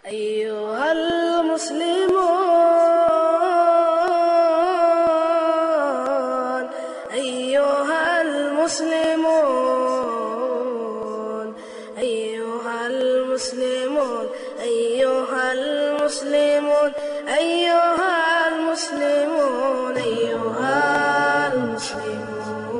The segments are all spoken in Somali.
أيها المسلمون أيها المسلمون أيها المسلمون أيها المسلمون أيها المسلمون أيها المسلمون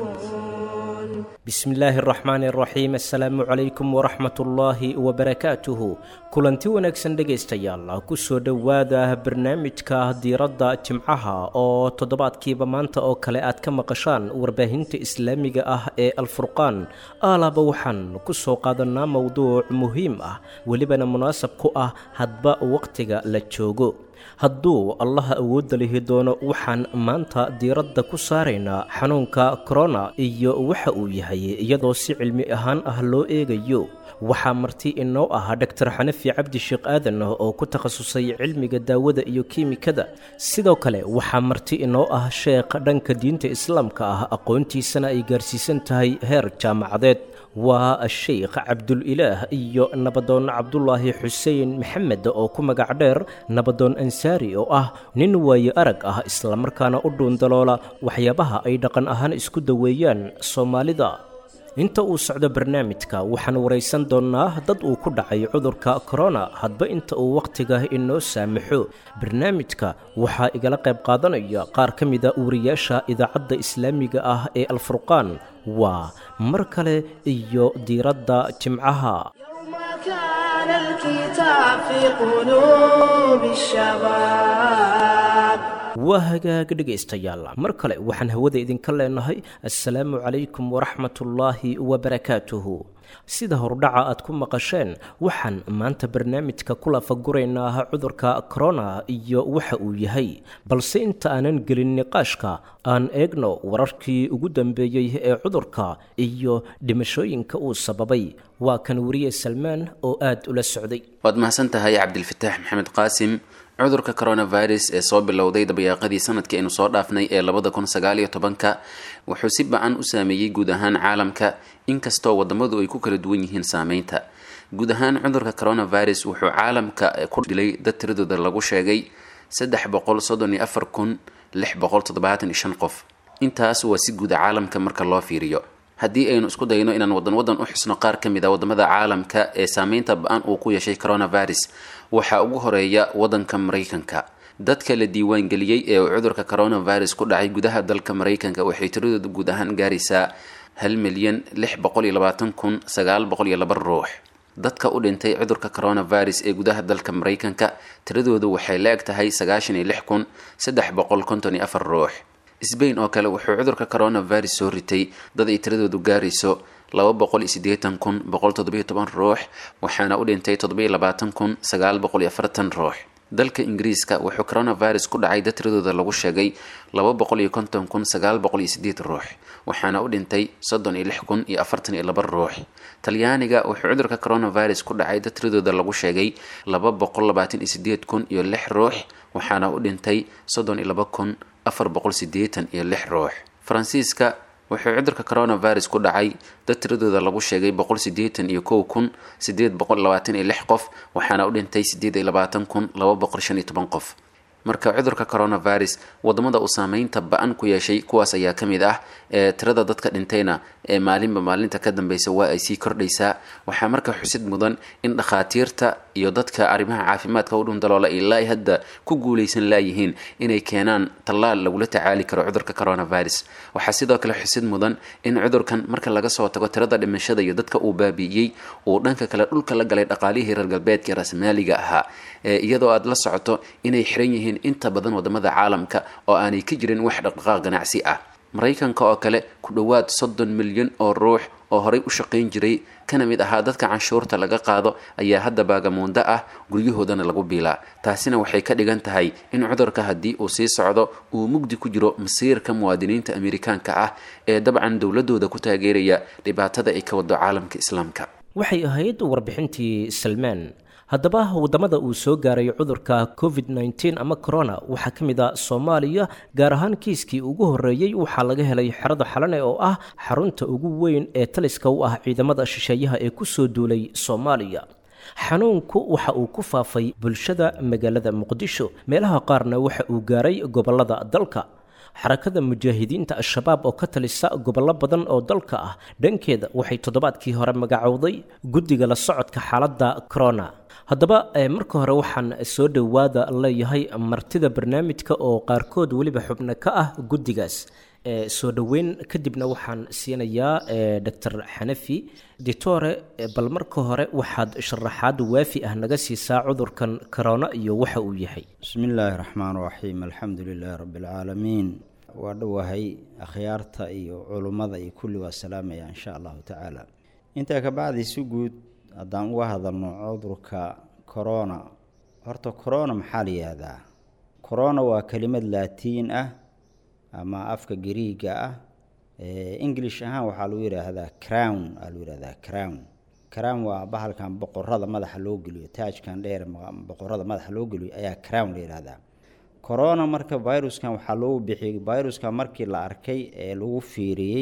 bismillaahi araxmaani araxiim assalaamu calaykum waraxmat ullaahi wabarakaatuhu kulanti wanaagsan dhegaystayaal kusoo dhowaada barnaamijka diiradda jimcaha oo toddobaadkiiba maanta oo kale aad ka maqashaan warbaahinta islaamiga ah ee alfurqaan aalaaba waxaan ku soo qaadanaa mowduuc muhiim ah welibana munaasab ku ah hadba waqtiga la joogo hadduu allaha awoodda lihi doono waxaan maanta diiradda ku saaraynaa xanuunka korona iyo waxa uu yahay iyadoo si cilmi ahaan ah loo eegayo waxaa marti inoo ah dhaktar xanafi cabdi sheekh aadan oo ku takhasusay cilmiga daawada iyo kiimikada sidoo kale waxaa marti inoo ah sheekh dhanka diinta islaamka ah aqoontiisana ay gaarsiisan tahay heer jaamacadeed waa sheikh cabdulilaah iyo nabadoon cabdulaahi xuseen maxamed oo ku magac dheer nabadoon ansaari oo ah nin waaye arag ah islamarkaana u dhuundaloola waxyaabaha ay dhaqan ahaan isku daweeyaan soomaalida inta uu socdo barnaamijka waxaan waraysan doonnaa dad uu ku dhacay cudurka korona hadba inta uu wakhtiga inoo saamaxo barnaamijka waxaa igala qayb qaadanaya qaar ka mida wariyaasha idaacadda islaamiga ah ee alfurqaan waa mar kale iyo diiradda jimcaha يوم كان الكتاب في قلوب الشباب waa hagaag dhegaystayaal mar kale waxaan hawada idinka leenahay assalaamu calaykum waraxmatullaahi wabarakaatuhu sida hordhaca aad ku maqasheen waxaan maanta barnaamijka ku lafaguraynaa cudurka korona iyo waxa uu yahay balse inta aanan gelin niqaashka aan eegno wararkii ugu dambeeyey ee cudurka iyo dhimashooyinka uu sababay waa kan wariye salmaan oo aad ula socday waad mahadsan tahay cabdilfataax maxamed qaasim cudurka coronavirus ee soo bilowday dabayaaqadii sanadkii aynu soo dhaafnay ee labada kun sagaaliyo tobanka wuxuu si ba-an u saameeyey guud ahaan caalamka inkastoo wadamadu ay ku kala duwan yihiin saameynta guud ahaan cudurka coronavirus wuxuu caalamka ku dilay dad tiradooda lagu sheegay saddex boqol soddon iyo afar kun lix boqol toddobaatan iyo shan qof intaas waa si guuda caalamka marka loo fiiriyo haddii aynu isku dayno inaan wadan wadan u xusno qaar ka mid a wadamada caalamka ee saameynta ba-an uu ku yeeshay coronavirus waxaa ugu horeeya wadanka maraykanka dadka la diiwaangeliyey ee uu cudurka coronavirus ku dhacay gudaha dalka maraykanka waxay tiradooda guud ahaan gaaraysaa hal milyan lix boqol iyo labaatan kun sagaal boqol iyo laba ruux dadka u dhintay cudurka coronavirus ee gudaha dalka maraykanka tiradoodu waxay la eg tahay sagaashan iyo lix kun saddex boqol konton iyo afar ruux sbain oo kale wuxuu cudurka coronavirus soo ritay dad ay tiradoodu gaarayso laba boqol iyo siddeetan kun boqol toddobiyo toban ruux waxaana u dhintay toddobiyo labaatan kun sagaal boqol iyo afartan ruux dalka ingiriiska wuxuu coronavirus ku dhacay dad tiradooda lagu sheegay laba boqol iyo konton kun sagaal boqol iyo sideed ruux waxaana u dhintay soddon iyo lix kun iyo afartan iyo laba ruux talyaaniga wuxuu cudurka coronavirus ku dhacay dad tiradooda lagu sheegay laba boqol labaatan iyo sideed kun iyo lix ruux waxaana u dhintay soddon iyo laba kun afar boqol sideetan iyo lix ruux faransiiska wuxuu cudurka coronavirus ku dhacay dad tiradooda lagu sheegay boqol sideetan iyo kow kun sideed boqol labaatan iyo lix qof waxaana u dhintay sideed iyo labaatan kun laba boqol shan iyo toban qof marka cudurka coronavirus wadamada uu saameynta ba-an ku yeeshay kuwaas ayaa ka mid ah ee tirada dadka dhintayna ee maalinba maalinta ka dambeysa waa ay sii kordhaysaa waxaa marka xusid mudan in dhakhaatiirta iyo dadka arrimaha caafimaadka u dhundaloola ilaa ay hadda ku guuleysan laayihiin inay keenaan tallaal lagula tacaali karo cudurka coronavirus waxaa sidoo kale xusid mudan in cudurkan marka laga soo tago tirada dhimashada iyo dadka uu baabi'iyey uu dhanka kale dhulka la galay dhaqaalihii reer galbeedka rasmaaliga ahaa iyadoo aad la socoto inay xiran yihiin inta badan wadamada caalamka oo aanay ka jirin wax dhaqdhaqaaq ganacsi ah maraykanka oo kale ku dhowaad soddon milyan oo ruux oo horey u shaqayn jiray kana mid ahaa dadka canshuurta laga qaado ayaa hadda baagamuundo ah guryahoodana lagu biilaa taasina waxay ka dhigan tahay in cudurka haddii uu sii socdo uu mugdi ku jiro masiirka muwaadiniinta amerikaanka ah ee dabcan dowladooda ku taageeraya dhibaatada ay ka wado caalamka islaamka waxay ahayd warbixintii salmaan haddaba waddamada uu soo gaaray cudurka covid nteen ama corona waxaa ka mid a soomaaliya gaar ahaan kiiskii ugu horreeyey waxaa laga helay xerada xalane oo ah xarunta ugu weyn ee taliska u ah ciidamada shisheeyaha ee kusoo duulay soomaaliya xanuunku waxa uu ku faafay bulshada magaalada muqdisho meelaha qaarna waxa uu gaaray gobollada dalka xarakada mujaahidiinta al-shabaab oo ka talisa gobollo badan oo dalka ah dhankeeda waxay toddobaadkii hore magacowday guddiga la socodka xaaladda corona haddaba marka hore waxaan soo dhowaada leeyahay martida barnaamijka oo qaarkood weliba xubno ka ah guddigaas soo dhoweyn kadibna waxaan siinayaa doctor xanafi ditore bal marka hore waxaad sharaxaad waafi ah naga siisaa cudurkan corona iyo waxa uu yahay bismi illaahi raxmaan raxiim alxamdu lilaahi rabbi alcaalamiin waa dhowahay akhyaarta iyo culummada iyo kulli waa salaamaya insha allahu tacaala intaa kabacdi si guud haddaan uga hadalno cudurka corona horta corona maxaa la yihahdaa corona waa kelimad laatiin ah ama afka gariiga ah english ahaan waxaa lagu yidhaahdaa crown aa lagu yihahdaa crown crown waa bahalkan boqorada madaxa loo geliyo taajkan dheer boqorada madaxa loo geliyo ayaa crown la yihahdaa corona marka viruskan waxaa loogu bixiyey viruska markii la arkay ee lagu fiiriyey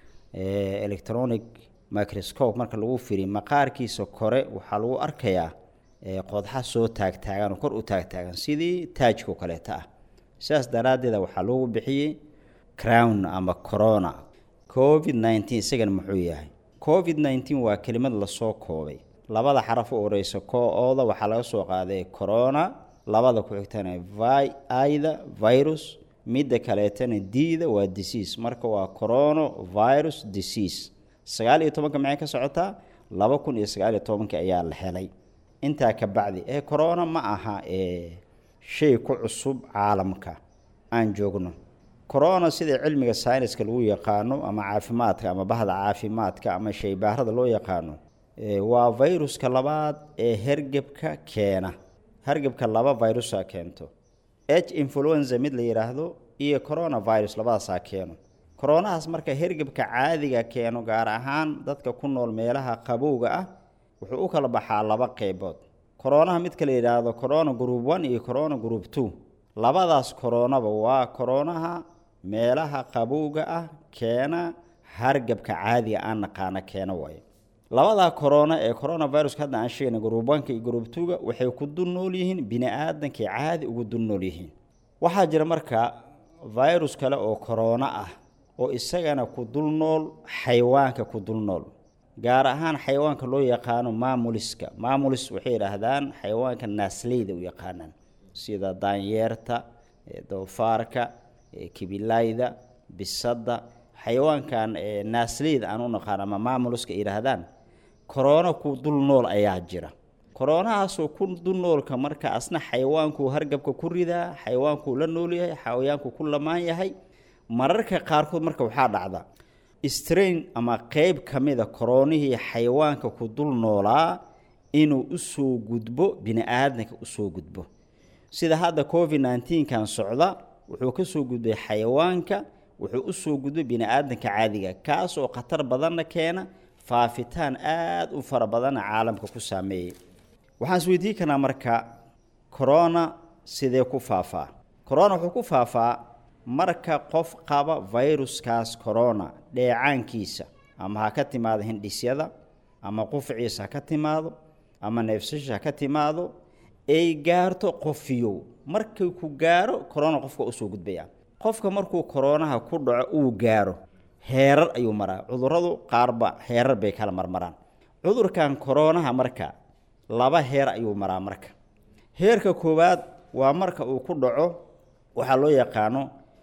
electronic microscope marka lagu fiiriyey maqaarkiisa kore waxaa lagu arkayaa qodxa soo taagtaagan oo kor u taagtaagan sidii taajka o kaleeta ah sidaas daraaddeeda waxaa loogu bixiyey crown ama corona covid nneteen isagana muxuu yahay covid nneteen waa kelimad lasoo koobay labada xaraf u oreysa ko-ooda waxaa laga soo qaaday corona labada ku xigtana vi ida virus midda kaleetana diida waa disease marka waa corono virus disease sagaal iyo tobanka maxay ka socotaa laba kun iyo sagaal iyo tobanka ayaa la helay intaa ka bacdi ee corona ma aha ee shay ku cusub caalamka aan joogno corona sida cilmiga sayniska lagu yaqaano ama caafimaadka ama bahda caafimaadka ama shaybaarada loo yaqaano waa viruska labaad ee hergebka keena hergebka laba virusa keento h influenza mid la yidhaahdo iyo coronavirus labadaasaa keeno coronahaas marka hergebka caadiga keeno gaar ahaan dadka ku nool meelaha qabowga ah wuxuu u kala baxaa laba qeybood coronaha midka la yidhaahdo corona group one iyo corona group two labadaas koronaba waa koronaha meelaha qabowga ah keena hargebka caadiga aan naqaana keena waayo labadaa corona ee coronaviruska hadda aan sheegna group oneka iyo group twoga waxay ku dul nool yihiin bini aadankay caadi ugu dul nool yihiin waxaa jira marka virus kale oo corona ah oo isagana ku dul nool xayawaanka ku dul nool gaar ahaan xayawaanka loo yaqaano maamuliska maamulis waxay yidhaahdaan xayawaanka naasleyda u yaqaanaan sida daanyeerta doofaarka kibilayda bisadda xayawaankan naasleyda aan u naqaan ama maamuliska yidhaahdaan korona ku dul nool ayaa jira koronahaasoo ku dul noolka marka asna xayawaankuu hargabka ku ridaa xayawaankuu la nool yahay xayawaanku ku lamaan yahay mararka qaarkood marka waxaa dhacda strain ama qeyb ka mida koronihii xayawaanka ku dul noolaa inuu usoo gudbo bini aadamka usoo gudbo sida hadda covid nneteen-kan socda wuxuu ka soo gudbay xayawaanka wuxuu usoo gudbay bini aadamka caadiga kaas oo khatar badanna keena faafitaan aada u fara badanna caalamka ku saameeyey waxaan is weydiin karnaa marka corona sidee ku faafaa corona wuxuu ku faafaa marka qof qaba viruskaas corona dheecaankiisa ama ha ka timaado hindhisyada ama qufciisa ha ka timaado ama neefsasha ha ka timaado ay gaarto qofiyow markay ku gaaro corona qofka usoo gudbaya qofka markuu koronaha ku dhaco uu gaaro heerar ayuu maraa cuduradu qaarba heerar bay kala marmaraan cudurkan koronaha marka laba heer ayuu maraa marka heerka koowaad waa marka uu ku dhaco waxaa loo yaqaano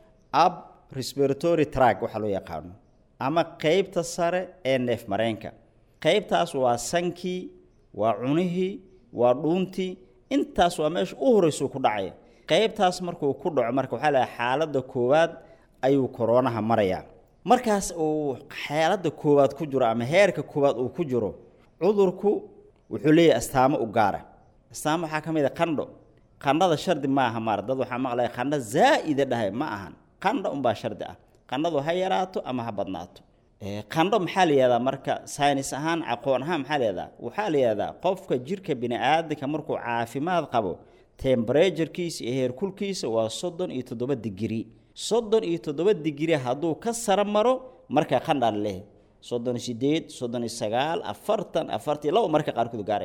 ab respiratory track waxaa loo yaqaano ama qeybta sare ee neef mareenka qeybtaas waa sankii waa cunihii waa dhuuntii intaas waa meesha u horreysuu ku dhacaya qeybtaas markuu ku dhaco marka waxaa laha xaaladda koowaad ayuu koronaha marayaa markaas uu xaaladda koowaad ku jiro ama heerka koowaad uu ku jiro cudurku wuxuu leeyahay astaamo u gaara astaamo waxaa ka mid a qandho qandhada shardi ma aha maar dad waxaa maqlaya qandho zaa'ida dhahay ma ahan qandho unbaa shardi ah qandhadu ha yaraato ama ha badnaato qandho maxaa la yihahdaa marka saynis ahaan aqoon ahaan maxaa la yihahdaa waxaa la yihahdaa qofka jirka bini aadamka markuu caafimaad qabo temberaturekiisa iyo heerkulkiisa waa soddon iyo toddoba digri soddon iyo toddoba digri hadduu ka sara maro marka qandhaa laleehay soddon iyo sideed soddon iyo sagaal afartan afartan laba marka qaarkood gaaraya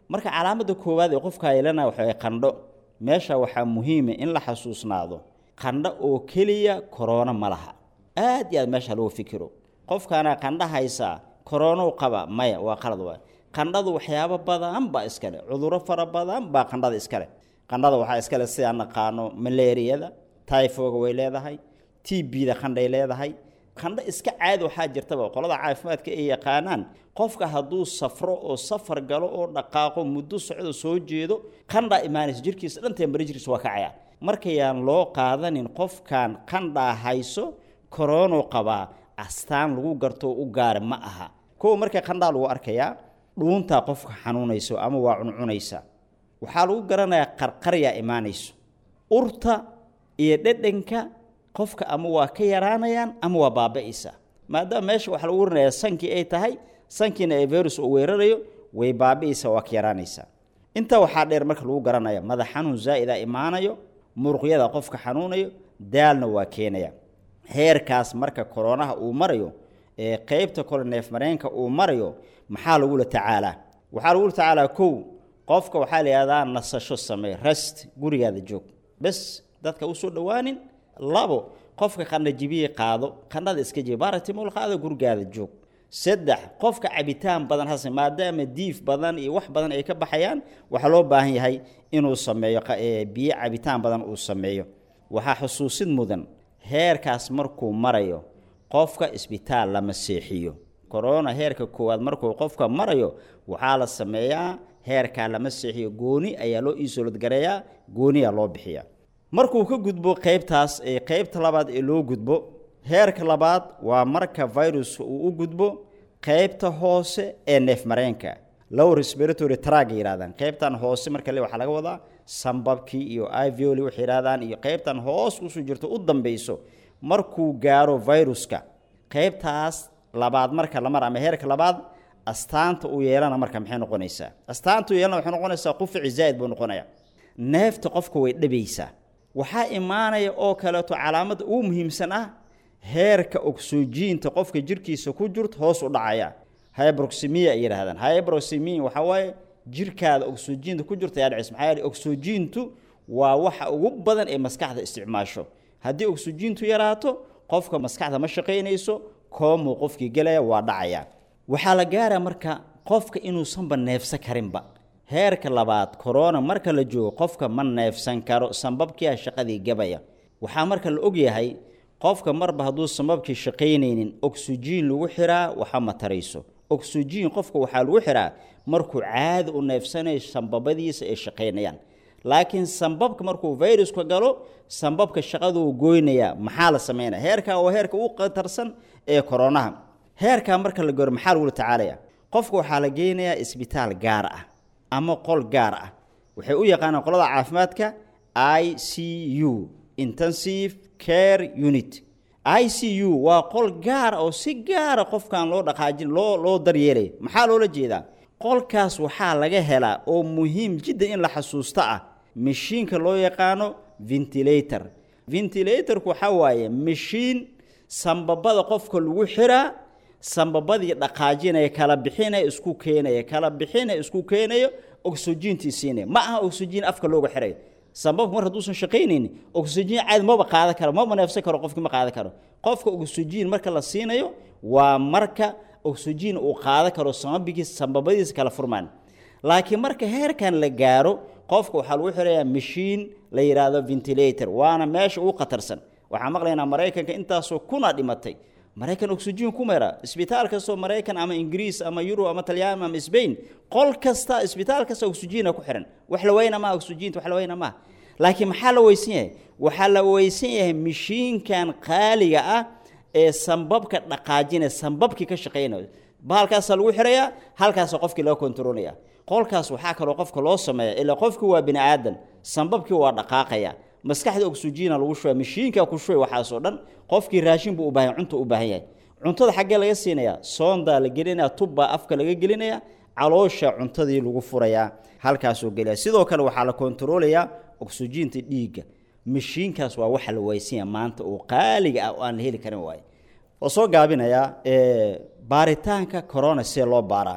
marka calaamada koowaad ee qofka yeelana waxa qandho meesha waxaa muhiima in la xasuusnaado qandho oo keliya korona ma laha aad iyo aad meesha lagu fikiro qofkaana qandho haysaa koronou qaba maya waa qalad waay qandhadu waxyaabo badan baa iskale cuduro fara badan baa qandhada iskale qandhada waxaa iskale sidaan naqaano malaariyada tyfoga way leedahay t b-da qandhay leedahay qandho iska caadi waxaa jirtaba qolada caafimaadka ay yaqaanaan qofka hadduu safro oo safar galo oo dhaqaaqo muddo socdo soo jeedo qandhaa imaanaysa jirkiisa dhantee mari jirkiisa waa kacaya markayaan loo qaadanin qofkan qandhaa hayso koronou qabaa astaan lagu garto u gaara ma aha kow marka qandhaa lagu arkayaa dhuuntaa qofka xanuunayso ama waa cuncunaysa waxaa lagu garanayaa qarqaryaa imaanayso urta iyo dhedhanka qofka ama waa ka yaraanayaan ama waa baaba'aysa maadaama meesha waxaa lagu waranayaa sankii ay tahay sankiina ee virus uu weerarayo way baaba'aysa waa ka yaraanaysaa intaa waxaa dheer marka lagu garanaya madax xanuun zaa'ida imaanayo muruqyada qofka xanuunayo daalna waa keenaya heerkaas marka koronaha uu marayo ee qeybta kole neefmareenka uu marayo maxaa lagula tacaalaa waxaa lagula tacaalaa kow qofka waxaa la yihahdaa nasasho samee rest gurigaada joog bes dadka usoo dhowaanin labo qofka qandha jibiye qaado qandhada iska jibi baratimol qaado gurigaada joog saddex qofka cabitaan badan hase maadaama diif badan iyo wax badan ay ka baxayaan waxaa loo baahan yahay inuu sameeyo biyo cabitaan badan uu sameeyo waxaa xusuusid mudan heerkaas markuu marayo qofka isbitaal lama seexiyo korona heerka koowaad markuu qofka marayo waxaa la sameeyaa heerkaa lama seexiyo gooni ayaa loo iisoladgareeyaa gooniyaa loo bixiya markuu ka gudbo qeybtaas ee qeybta labaad ee loo gudbo heerka labaad waa marka viruska uu u gudbo qeybta hoose ee neefmareenka low respiratory trag yidhahdaan qeybtan hoose marka le waxaa laga wadaa sambabkii iyo ivioli waxay yidhahdaan iyo qeybtan hoos usoo jirto u dambeyso markuu gaaro viruska qeybtaas labaad marka la mar ama heerka labaad astaanta uu yeelana marka maxay noqonaysaa astaanta uu yeelana waxay noqonaysaa qufici zaa'id buu noqonaya neefta qofka way dhabaysaa waxaa imaanaya oo kaleeto calaamada ugu muhiimsan ah heerka ogsojiinta qofka jirkiisa ku jirto hoos u dhacaya hybroximia ay yidhahdaan hybroximia waxaa waaye jirkaada ogsojiinta ku jirta ayaa dhacaysa maxaa yeele ogsojiintu waa waxa ugu badan ee maskaxda isticmaasho haddii ogsojiintu yaraato qofka maskaxda ma shaqaynayso koomuu qofkii gelaya waa dhacaya waxaa la gaara marka qofka inuusanba neefsan karinba heerka labaad korona marka la joogo qofka ma neefsan karo sambabkiia shaqadii gabaya waxaa marka la ogyahay qofka marba hadduu sambabkii shaqaynaynin ogsojiin lagu xiraa waxa ma tarayso ogsojiin qofka waxaa lagu xiraa markuu caadi u neefsanayo sambabadiisa ay shaqaynayaan laakiin sambabka markuu viruska galo sambabka shaqaduu goynaya maxaa la sameynaya heerkaa waa heerka u qatarsan ee koronaha heerkaa marka la goro maxaa lagula tacaalaya qofka waxaa la geynayaa isbitaal gaar ah ama qol gaar ah waxay u yaqaanaan qolada caafimaadka i c u intensive care unit i c u waa qol gaara oo si gaara qofkan loo dhaqaajin loo loo daryeelay maxaa loola jeedaa qolkaas waxaa laga helaa oo muhiim jiddan in la xasuusto ah mashiinka loo yaqaano ventilator ventilatorku waxaa waaye mashiin sambabada qofka lagu xiraa sambabadii dhaqaajinaya kala bixinaya isku keenaya kala bixinaya isku keenayo oxygentii siinaya ma aha oxygen afka looga xirayo sambabku mar hadduusan shaqaynaynin oxygen caadi maba qaadan karo maba neefsan karo qofkii ma qaadan karo qofka oxygen marka la siinayo waa marka oxygen uu qaadan karo sambabigiisa sambabadiisa kala furmaan laakiin marka heerkan la gaaro qofka waxaa lagu xirayaa mashiin la yidhaahdo ventilator waana meesha ugu khatarsan waxaan maqlaynaa maraykanka intaasoo kuna dhimatay maraykan oxygen ku mera isbitaal kastoo maraykan ama ingiriis ama yurub ama talyaani ama sbain qol kasta isbitaal kasta oxygena ku xiran wax la weyna maha oxygenta wax la weyna maha laakiin maxaa la weysan yahay waxaa la weysan yahay mashiinkan qaaliga ah ee sambabka dhaqaajinaya sambabkii ka shaqaynayo bahalkaasaa lagu xirayaa halkaasa qofkii laga kontroolaya qolkaas waxaa kaloo qofka loo sameeya ilaa qofki waa bini aadan sambabkii waa dhaqaaqaya maskaxda oxygena lagu shubay mashiinka ku shubay waxaasoo dhan qofkii raashin buu u baahan cunta u baahan yahay cuntada xaggee laga siinayaa soondaa la gelinaya tubbaa afka laga gelinaya caloosha cuntadii lagu furayaa halkaasoo gelaya sidoo kale waxaa la kontaroolayaa oxygenta dhiigga mashiinkaas waa waxa la waysanya maanta oo qaaliga ah oo aan la heli karin waaye oo soo gaabinayaa baaritaanka corona see loo baaraa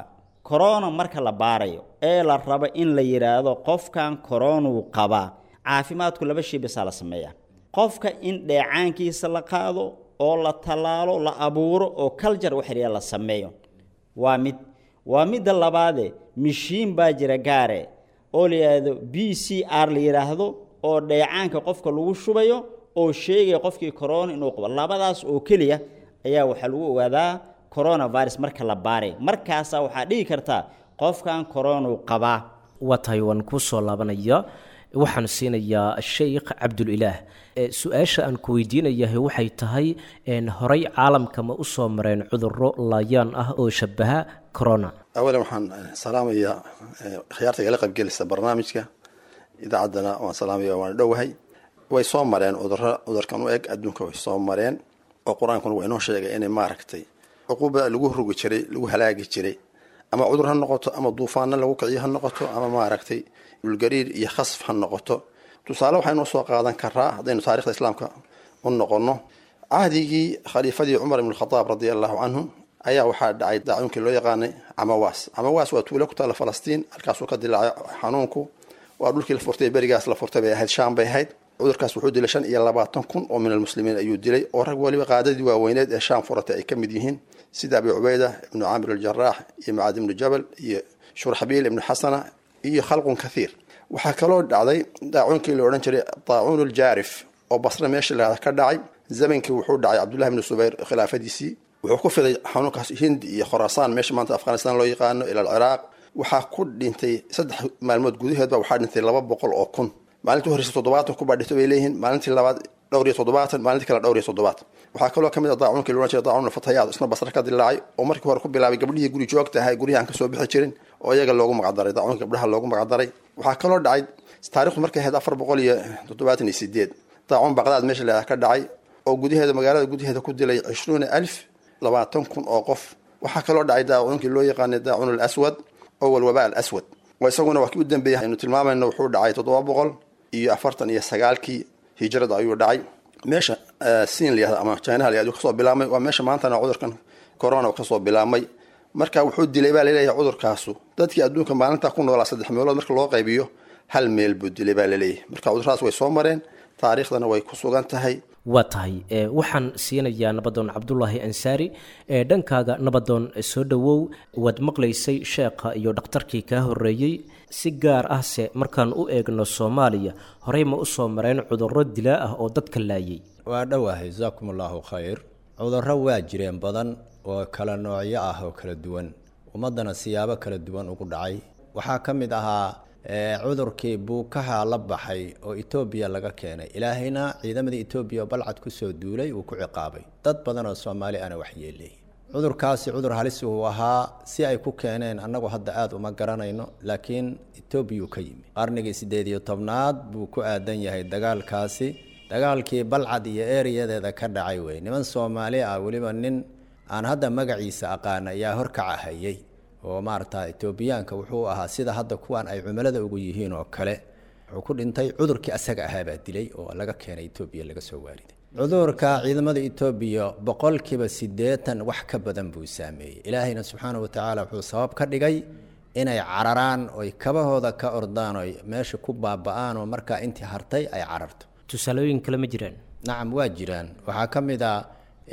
corona marka la baarayo ee la rabo in la yidhaahdo qofkan coronuu qabaa caafimaadku laba shay basaa la sameeyaa qofka in dheecaankiisa la qaado oo la tallaalo la abuuro oo culture waxriya la sameeyo waa mid waa midda labaade mishiin baa jira gaare oo la yidhaahdo b c r la yidhaahdo oo dheecaanka qofka lagu shubayo oo sheegaya qofkii corona inuu qabo labadaas oo keliya ayaa waxaa lagu ogaadaa coronavirus marka la baaray markaasaa waxaa dhigi kartaa qofkan coronau qabaa waa tahay waan kuu soo laabanaya waxaan siinayaa sheikh cabdulilaah su-aasha aan ku weydiinayahay waxay tahay horey caalamka ma usoo mareen cuduro laayaan ah oo shabaha corona awalan waxaan salaamayaa khiyaarta igala qaybgelisa barnaamijka idaacaddana waan salaamaya waan dhowahay way soo mareen cuduro cudurkan u eg adduunka way soo mareen oo qur-aankuna waa inoo sheegay inay maaragtay cuquuba lagu rugi jiray lagu halaagi jiray ama cudur ha noqoto ama duufaano lagu kiciyo ha noqoto ama maaragtay dhulgariir iyo khasf ha noqoto tusaale waxaynoo soo qaadan karaa haddaynu taarikhda islaamka u noqono cahdigii khaliifadii cumar ibn khadaab radia allahu canhu ayaa waxaa dhacay daacuunkii loo yaqaanay camawaas camawaas waa tuulo ku taalla falastiin halkaasuu ka dilaacay xanuunku waa dhulkii la furtay berigaas la furtay bay ahayd shaam bay ahayd cudurkaas wuxuu dilay shan iyo labaatan kun oo min almuslimiin ayuu dilay oo rag waliba qaadadii waaweyneed ee shaam furatay ay ka mid yihiin sida abi cubayda ibnu caamir aljaraax iyo macaad ibnu jabal iyo shurxabiil ibnu xasana iyo khalqun kathiir waxaa kaloo dhacday daacuunkii la odhan jiray daacuun aljaarif oo basre meesha lahada ka dhacay zamankii wuxuu dhacay cabdullahi bnu subayr khilaafadiisii wuxuu ku fiday xanuunkaas hindi iyo khorasaan meesha maanta afghanistan loo yaqaano ila alciraaq waxaa ku dhintay saddex maalmood gudaheedba waxaa dhintay laba boqol oo kun maalintii horeysa toddobaatan kubaa dhintay bay leeyihiin maalintii labaad dhowr iyo toddobaatan maalintii kale dhowr iyo toddobaatan waxaa kaloo kamid a daacuunkii loodhan jiray daacuun fatayaad isna basre ka dilaacay oo markii hore ku bilaabay gabdhihii guri joogta ahay guryahan kasoo bixi jirin oo iyaga loogu magacdaray daacuunka gabdhaha loogu magacdaray waxaa kaloo dhacay taarikhdu markay ahayd afar boqol iyo toddobaatan iyo sideed daacuun baqdaad meesha la ka dhacay oo gudaheeda magaalada gudaheeda ku dilay cishruuna alf labaatan kun oo qof waxaa kaloo dhacay daacuunkii loo yaqaanay daacuun alaswad oo walwaba al aswad oo isaguna waa kii u dambeeyay aynu tilmaamayno wuxuu dhacay toddoba boqol iyo afartan iyo sagaalkii hijrada ayuu dhacay meesha siin layahda ama chinaha layahda kasoo bilaabmay waa meesha maantana cudurkan corona kasoo bilaabmay marka wuxuu dilay baa laleeyahay cudurkaasu dadkii adduunka maalinta ku noolaa saddex meelood marka loo qaybiyo hal meel buu dilay baa laleeyahay marka cuduradaas way soo mareen taariikhdana way ku sugan tahay waa tahay waxaan siinayaa nabadoon cabdulaahi ansaari dhankaaga nabadoon soo dhowow waad maqlaysay sheekha iyo dhakhtarkii kaa horeeyey si gaar ah se markaan u eegno soomaaliya horey ma usoo mareen cudurro dilaa ah oo dadka laayay waa dhowahay jasaakum allaahu khayr cudurro waa jireen badan oo kala noocyo ah oo kala duwan ummaddana siyaabo kala duwan ugu dhacay waxaa ka mid ahaa cudurkii buukaha la baxay oo etoobiya laga keenay ilaahayna ciidamadii etoobiya oo balcad kusoo duulay uu ku ciqaabay dad badan oo soomaali ana waxyeeleeyey cudurkaasi cudur halis uu ahaa si ay ku keeneen annagu hadda aada uma garanayno laakiin etoobiyuu ka yimi qarnigii siddeed iyo tobnaad buu ku aadan yahay dagaalkaasi dagaalkii balcad iyo ereyadeeda ka dhacay wey niman soomaali ah weliba nin aan hadda magaciisa aqaan ayaa horkaca hayay oo maarata etoobiyaanka wuxuu ahaa sida hadda kuwan ay cumilada ugu yihiin oo kale wuxuu ku dhintay cudurkii asaga ahaabaa dilay oo laga keenay etoobiya laga soo waariday cudurka ciidamada etoobiya boqolkiiba siddeetan wax ka badan buu saameeyey ilaahayna subxaana watacaala wuxuu sabab ka dhigay inay cararaan oy kabahooda ka ordaan oy meesha ku baaba-aan oo markaa intii hartay ay cararto tusaalooyin kale ma jiraan nacam waa jiraan waxaa ka mid a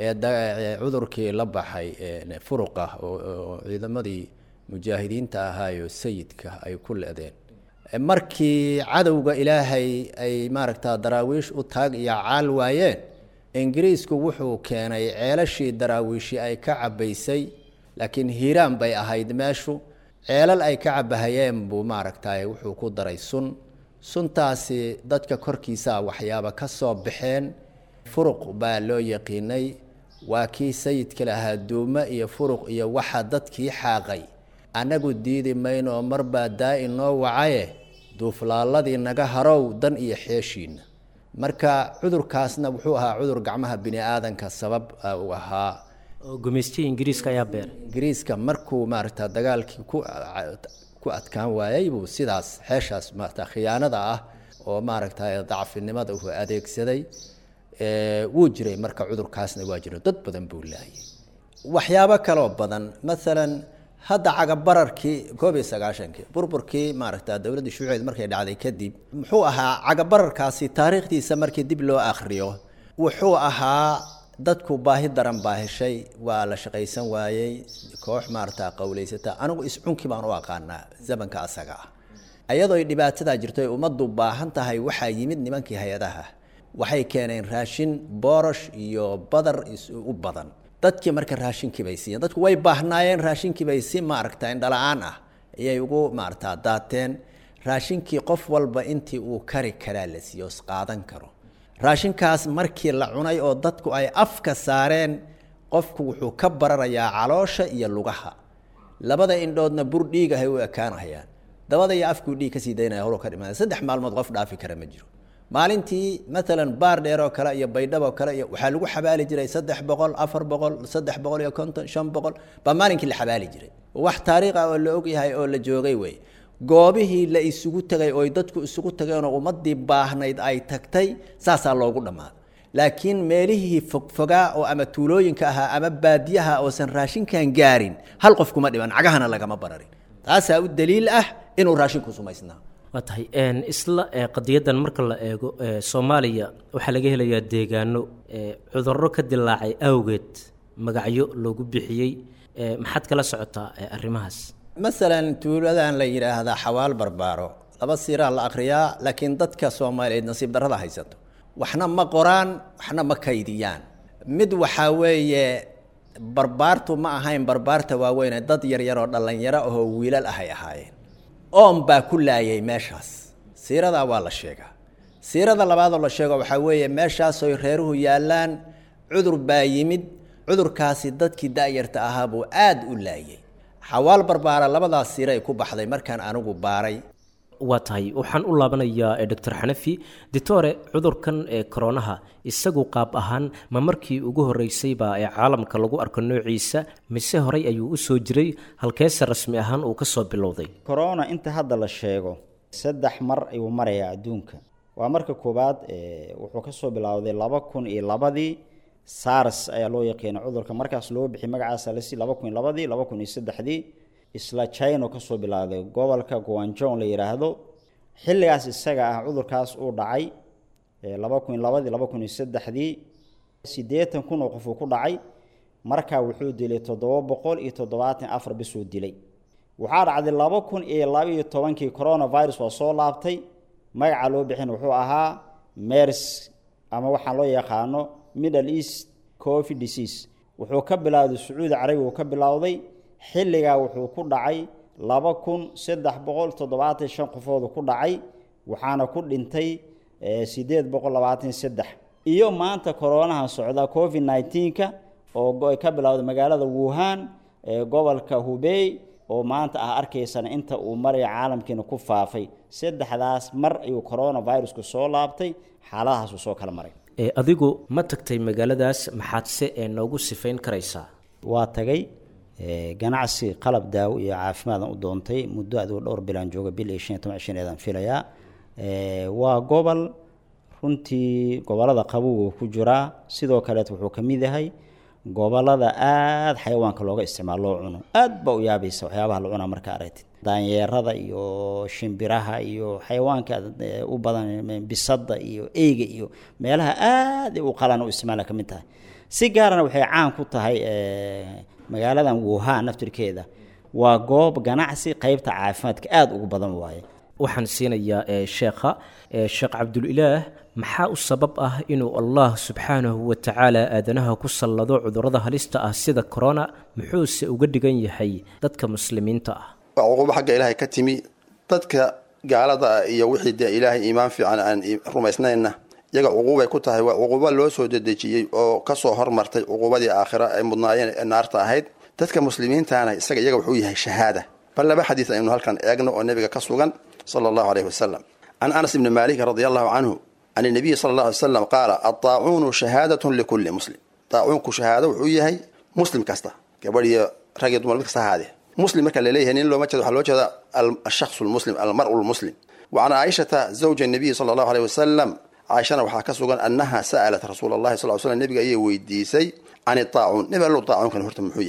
cudurkii la baxay furuqa oo ciidamadii mujaahidiinta ahaayo sayidka ay ku leedeen markii cadowga ilaahay ay maaragta daraawiish u taag iyo caal waayeen ingiriisku wuxuu keenay ceelashii daraawiishi ay ka cabaysay laakiin hiiraan bay ahayd meeshu ceelal ay ka cabahayeen buu maaragtay wuxuu ku daray sun suntaasi dadka korkiisa waxyaaba ka soo baxeen furuq baa loo yaqiinay waa kii sayidka lahaa duumo iyo furuq iyo waxa dadkii xaaqay annagu diidi mayno marbaa daa-i noo wacaye duuflaaladii naga harow dan iyo xeeshiina marka cudurkaasna wuxuu ahaa cudur gacmaha bini aadanka sabab u ahaa oo gumaystihii ingiriiska ayaa beer ingiriiska markuu maaragta dagaalkii ku ku adkaan waayay buu sidaas xeeshaas maarata khiyaanada ah oo maaragta dacfinimada uu adeegsaday wuu jiray marka cudurkaasna waa jira dad badan buu laayay waxyaabo kaloo badan maalan hadda cagabararkii koob iyo sagaashankii burburkii maaragta dowladdii shuuceed markay dhacday kadib muxuu ahaa cagabararkaasi taariikhdiisa markii dib loo akhriyo wuxuu ahaa dadku baahi daran baa heshay waa la shaqaysan waayey koox maarata qowleysata anigu iscunki baan u aqaanaa zamanka asaga ah ayadoo dhibaatadaa jirto ay ummaddu baahan tahay waxaa yimid nimankii hay-adaha waxay keeneen raashin boorosh iyo badar u badan dadkii marka raashinkii bay siiyeen dadku way baahnaayeen raashinkii bay si maaragta indhala-aan ah ayay ugu maarata daateen raashinkii qof walba intii uu kari karaa la siiyo is qaadan karo raashinkaas markii la cunay oo dadku ay afka saareen qofku wuxuu ka bararayaa caloosha iyo lugaha labada indhoodna bur dhiig ahay u ekaanahayaan dabada iyo afkuu dhiig kasii daynaya holo ka dhimaada saddex maalmood qof dhaafi kara ma jiro maalintii maalan baar dheer oo kale iyo baydhab oo kale iyo waxaa lagu xabaali jiray saddex boqol afar boqol saddex boqol iyo konton shan boqol baa maalinkii la xabaali jiray wax taariikh ah oo la ogyahay oo la joogay wey goobihii la isugu tegay ooy dadku isugu tageenoo ummadii baahnayd ay tagtay saasaa loogu dhammaaday laakiin meelihii fogfogaa oo ama tuulooyinka ahaa ama baadiyaha oosan raashinkan gaarin hal qof kuma dhiman cagahana lagama bararin taasaa u daliil ah inuu raashinku sumaysnaa waa tahay isla qadiyadan marka la eego soomaaliya waxaa laga helayaa deegaano cudurro ka dilaacay awgeed magacyo loogu bixiyey maxaad kala socotaa arrimahaas masalan tuuladan la yidhaahdaa xawaal barbaaro laba siiraa la akhriyaa laakiin dadka soomaaliyeed nasiib darrada haysato waxna ma qoraan waxna ma kaydiyaan mid waxaa weeye barbaartu ma ahayn barbaarta waaweyne dad yaryaroo dhallinyaro ahoo wiilal ahay ahaayeen oon baa ku laayay meeshaas siiradaa waa la sheegaa siirada labaadoo la sheego waxaa weeye meeshaasoy reeruhu yaallaan cudur baa yimid cudurkaasi dadkii da-yarta ahaa buu aada u laayay xawaal barbaara labadaas siiray ku baxday markaan anigu baaray waa tahay waxaan u laabanayaa doctor xanafi ditore cudurkan ee koronaha isagu qaab ahaan ma markii ugu horreysayba ee caalamka lagu arko noociisa mise horey ayuu u soo jiray halkeese rasmi ahaan uu ka soo bilowday corona inta hadda la sheego saddex mar ayuu marayaa adduunka waa marka koowaad wuxuu kasoo bilowday laba kun iyo labadii sars ayaa loo yaqiina cudurka markaas loo bixi magacaasa lasi laba kun iyo labadii laba kun iyo saddexdii isla china kasoo bilowday gobolka guanjong la yidhaahdo xilligaas isaga ah cudurkaas uu dhacay laba kun iyo labadii laba kun iyo saddexdii siddeetan kun oo qofuu ku dhacay markaa wuxuu dilay toddoba boqol iyo toddobaatan afar bisuu dilay waxaa dhacday laba kun iyo laba iyo tobankii coronavirus waa soo laabtay magaca loo bixin wuxuu ahaa mers ama waxaan loo yaqaano middle east covid disease wuxuu ka bilowday sacuudi carabi uu ka bilowday xilligaa wuxuu ku dhacay laba kun saddex boqol toddobaatan shan qofoodu ku dhacay waxaana ku dhintay siddeed boqol labaatan saddex iyo maanta koronaha socda covid nineteenka oo ka bilowday magaalada wuhan ee gobolka hubey oo maanta ah arkaysana inta uu maraya caalamkiina ku faafay saddexdaas mar ayuu coronavirusku soo laabtay xaaladahaasuu soo kala maray adigu ma tagtay magaaladaas maxaadse ee noogu sifayn karaysaa waa tagay ganacsi qalab daawo iyo caafimaadaan u doontay muddo aduu dhowr bilaan jooga bil iyo shan iyo toban shaneedaan filayaa waa gobol runtii gobolada qabowga ku jiraa sidoo kaleet wuxuu ka mid yahay gobolada aada xayawaanka looga isticmaalo loo cuno aad baa u yaabaysa waxyaabaha la cunaa marka aragtid daanyeerada iyo shimbiraha iyo xayawaanka u badan bisada iyo eyga iyo meelaha aada u qalan u isticmaala ka mid tahay si gaarana waxay caan ku tahay magaaladan wuhan naftirkeeda waa goob ganacsi qeybta caafimaadka aada ugu badan waaye waxaan siinayaa sheekha sheekh cabdulilaah maxaa u sabab ah inuu allah subxaanahu wa tacaala aadanaha ku sallado cudurrada halista ah sida corona muxuuse uga dhigan yahay dadka muslimiinta ah waa cuquubo xagga ilaahay ka timi dadka gaalada ah iyo wixii dee ilaahay iimaan fiican aan rumaysnayna iyaga cuquubay ku tahay waa cuquubo loo soo dedejiyey oo kasoo hormartay cuquubadii aakhira ay mudnaayeen ee naarta ahayd dadka muslimiintana isaga iyaga wuxuu yahay shahaada bal laba xadiis aynu halkan eegno oo nebiga ka sugan sala allahu aleyhi wasalam can anas ibni maalik radi allahu canhu can nabiyi sala alla alay slam qaala adaacuunu shahaadatun likulli muslim daacuunku shahaado wuxuu yahay muslim kasta gabadh iyo rag iyo dumar mid kasta ahaadee muslim marka laleeyahay nin looma jeedo waxaa loo jeeda ashaksu lmuslim almaru lmuslim wa can caaishata zawja nabiyi sala allahu aleyh wasalam caaishana waxaa ka sugan annaha sa'alat rasuula allahi sal l slam nebiga ayay weydiisay can idaacuun nebi allow daacuunkan horta muxuu yahay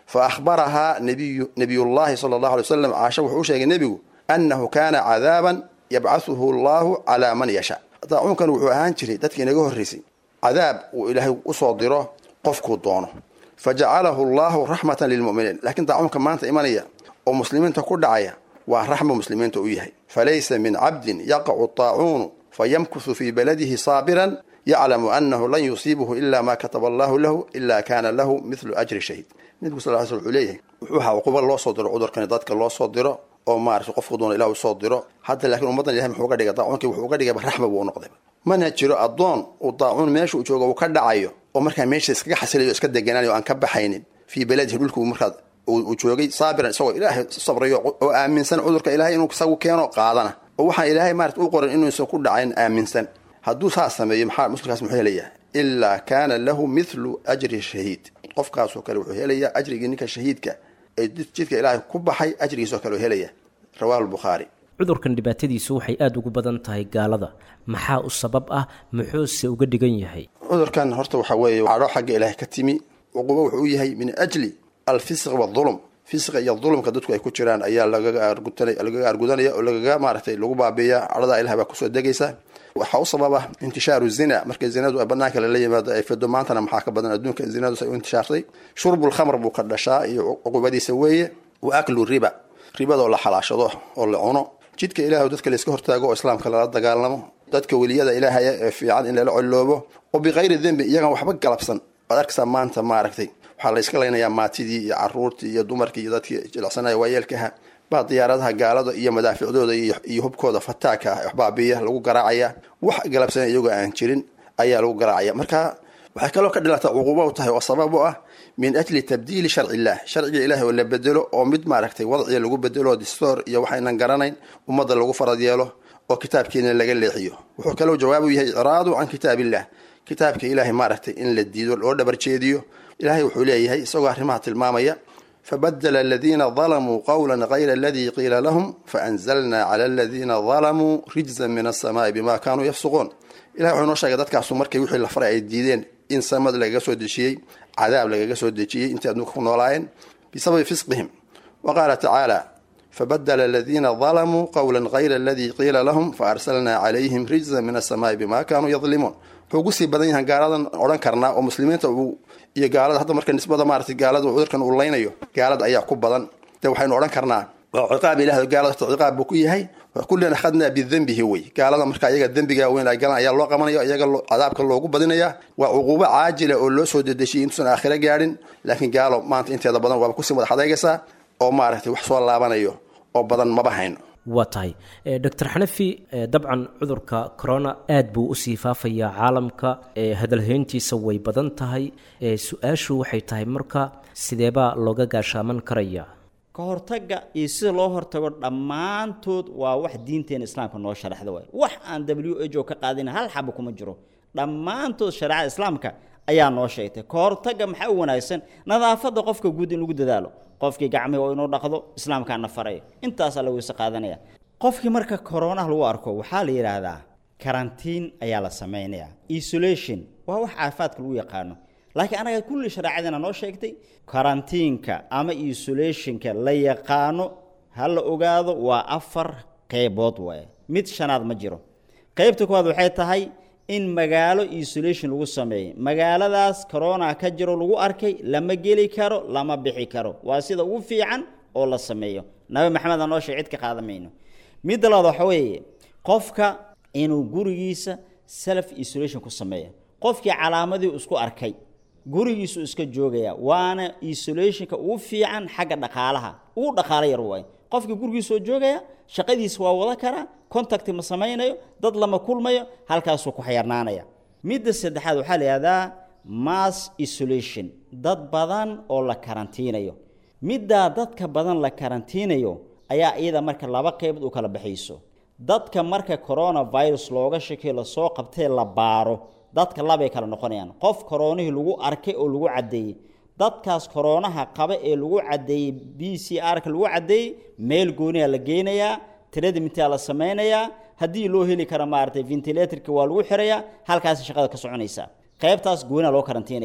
fa akhbarahaa nabiyu nabiyullaahi sala allahu alay wasalam caasha wuxuu u sheegay nebigu annahu kaana cadaaban yabcahuhu allahu calaa man yasha daacuunkan wuxuu ahaan jiray dadkii inaga horraysay cadaab uu ilaahay usoo diro qofkuu doono fa jacalahu allahu raxmatan lilmu'miniin laakiin daacuunka maanta imanaya oo muslimiinta ku dhacaya waa raxma muslimiinta u yahay falaysa min cabdin yaqacu daacuunu fayamkusu fii baladihi saabiran yaclamu annahu lan yusiibuhu ila ma kataba allahu lahu ila kana lahu mithlu ajri shahiid nebigu sal l sl wuxuu leeyahay wuxuu ahaa cuquba loo soo diro cudurkani dadka loo soo diro oo maarata qofku doona ilah usoo diro hadda laakiin ummaddan ilahay muxuu uga dhigay daacuunkii wuxuu uga dhigayba raxma buu u noqday mana jiro addoon uu daacuun meesha uu joogo uu ka dhacayo oo markaa meesha iskaga xasilayo o iska deganaanayo o aan ka baxaynin fii beladihi dhulkuu markaa uu joogay saabiran isagoo ilaahay sabrayo oo aaminsan cudurka ilahay inuu isagu keeno qaadana oo waxaan ilaahay maarata u qoran inuusan ku dhacayn aaminsan hadduu saas sameeyo maxaa muslimkaas muxuu helayaa ilaa kaana lahu mithlu ajri shahiid qofkaasoo kale wuxuu helayaa ajrigii ninka shahiidka ee jidka ilaahay ku baxay ajrigiisoo kale u helaya rawahu lbukhaari cudurkan dhibaatadiisu waxay aada ugu badan tahay gaalada maxaa u sabab ah muxuuse uga dhigan yahay cudurkan horta waxaa weeye cadho xagga ilaahay ka timi cuqubo wuxuu u yahay min ajli alfisq waadulm fisqa iyo dulumka dadku ay ku jiraan ayaa lagaga lagaga argudanaya oo lagaga maaragtay lagu baabiiya cadhada ilahay baa kusoo degaysa waxaa u sababa intishaaru zina marka zinadu banaanka lala yimaado ay fido maantana maxaa ka badan adduunka zinadu say u intishaartay shurbulkhamr buu ka dhashaa iyo cuqubadiisa weeye wa aklu riba ribadoo la xalaashado oo la cuno jidka ilahay dadka layska hortaago oo islaamka lala dagaalamo dadka weliyada ilaahaya ee fiican in lala coloobo oo bikayri dembi iyagaan waxba galabsan waad arkaysaa maanta maaragtay waxaa layska laynayaa maatidii iyo caruurtii iyo dumarkii iyo dadkii jilicsanaya waayeelkaha baa diyaaradaha gaalada iyo madaaficdooda iyo hubkooda fataaka ah waxbaabiya lagu garaacaya wax galabsana iyagoo aan jirin ayaa lagu garaacaya marka waxay kaloo ka dhilata cuquuba u tahay oo sabab u ah min ajli tabdiili sharci illah sharciga ilahi oo la bedelo oo mid maaragtay wadciga lagu bedelo distoor iyo waxaynan garanayn ummadda lagu farad yeelo oo kitaabkeena laga leexiyo wuxuu kaloo jawaab u yahay icraadu can kitaabillah kitaabka ilaahay maaragtay in la diido loo dhabarjeediyo ilahay wuxuu leeyahay isagoo arrimaha tilmaamaya fabadla aladiina dalamuu qawla gayra aladii qiila lahum faanzalna cala aladiina dalamuu rijzan min asamaai bima kaanuu yafsuquun ilahay wuxuu noo sheegay dadkaasu markay wixii la faray ay diideen in samad lagaga soo dejiyey cadaab lagaga soo dejiyey intay adduunka ku noolaayeen bisababi fisqihim wa qaala tacaala fabadla aladiina dalamuu qawla gayra aladii qiila lahum faarsalna calayhim rijzan min asamaai bima kaanuu yadlimuun wuxuu ugusii badan yahan gaaladan odhan karnaa oo muslimiinta uu iyo gaalada hadda marka nisbada maarata gaalada cudurkan uu laynayo gaalada ayaa ku badan de waxaynu odhan karnaa waa ciqaab ilah gaalada horta ciqaab buu ku yahay kullan akhadnaa bidembihi wey gaalada marka iyaga dembiga weyn ay galan ayaa loo qabanaya iyaga cadaabka loogu badinaya waa cuquubo caajila oo loo soo dedejiyay intuusan aakhiro gaadhin laakiin gaalo maanta inteeda badan waaba kusii madax adeegaysaa oo maaragtay wax soo laabanayo oo badan maba hayno waa tahay doctor xanafi dabcan cudurka corona aad buu usii faafayaa caalamka hadalhayntiisa way badan tahay su-aashu waxay tahay marka sideebaa looga gaashaaman karaya ka hortagga iyo sida loo hortago dhammaantood waa wax diinteena islaamka noo sharaxda waay wax aan w h o ka qaadina hal xaba kuma jiro dhammaantood shareecada islaamka ayaa noo sheegtay ka hortagga maxaa u wanaagsan nadaafadda qofka guud in lagu dadaalo qofkii gacmihi oo inuu dhaqdo islaamkaana faray intaasaa la weyse qaadanaya qofkii marka koronaha lagu arko waxaa la yidhaahdaa karantiin ayaa la samaynayaa isolation waa wax caafimaadka lagu yaqaano laakiin anaga kulli shareecadina noo sheegtay karantiinka ama isolationka la yaqaano ha la ogaado waa afar qeybood waaye mid shanaad ma jiro qeybta koowaad waxay tahay in magaalo isolation lagu sameeyey magaaladaas corona ka jiro lagu arkay lama geli karo lama bixi karo waa sida ugu fiican oo la sameeyo nabi maxamed anoo sheeg cid ka qaadan mayno midda labaad waxa weeye qofka inuu gurigiisa self isolation ku sameeya qofkii calaamadii isku arkay gurigiisu iska joogaya waana isolationka ugu fiican xagga dhaqaalaha ugu dhaqaalo yar waaye qofkii gurigiisoo joogaya shaqadiisa waa wada karaa contact ma samaynayo dad lama kulmayo halkaasuu ku xayarnaanaya midda saddexaad waxaa la yihahdaa mass isolation dad badan oo la karantiinayo middaa dadka badan la karantiinayo ayaa iyada marka laba qeybood u kala baxayso dadka marka coronavirus looga shakiyo lasoo qabtee la baaro dadka labay kala noqonayaan qof koronihii lagu arkay oo lagu caddeeyey dadkaas koroonaha qaba ee lagu caddeeyey b c r-ka lagu caddeeyey meel gooniha la geynayaa tredimintaa la samaynayaa haddii loo heli kara maaragtay ventilatorka waa lagu xirayaa halkaasi shaqada ka soconaysa qaybtaas gooniha loo karantiinayaa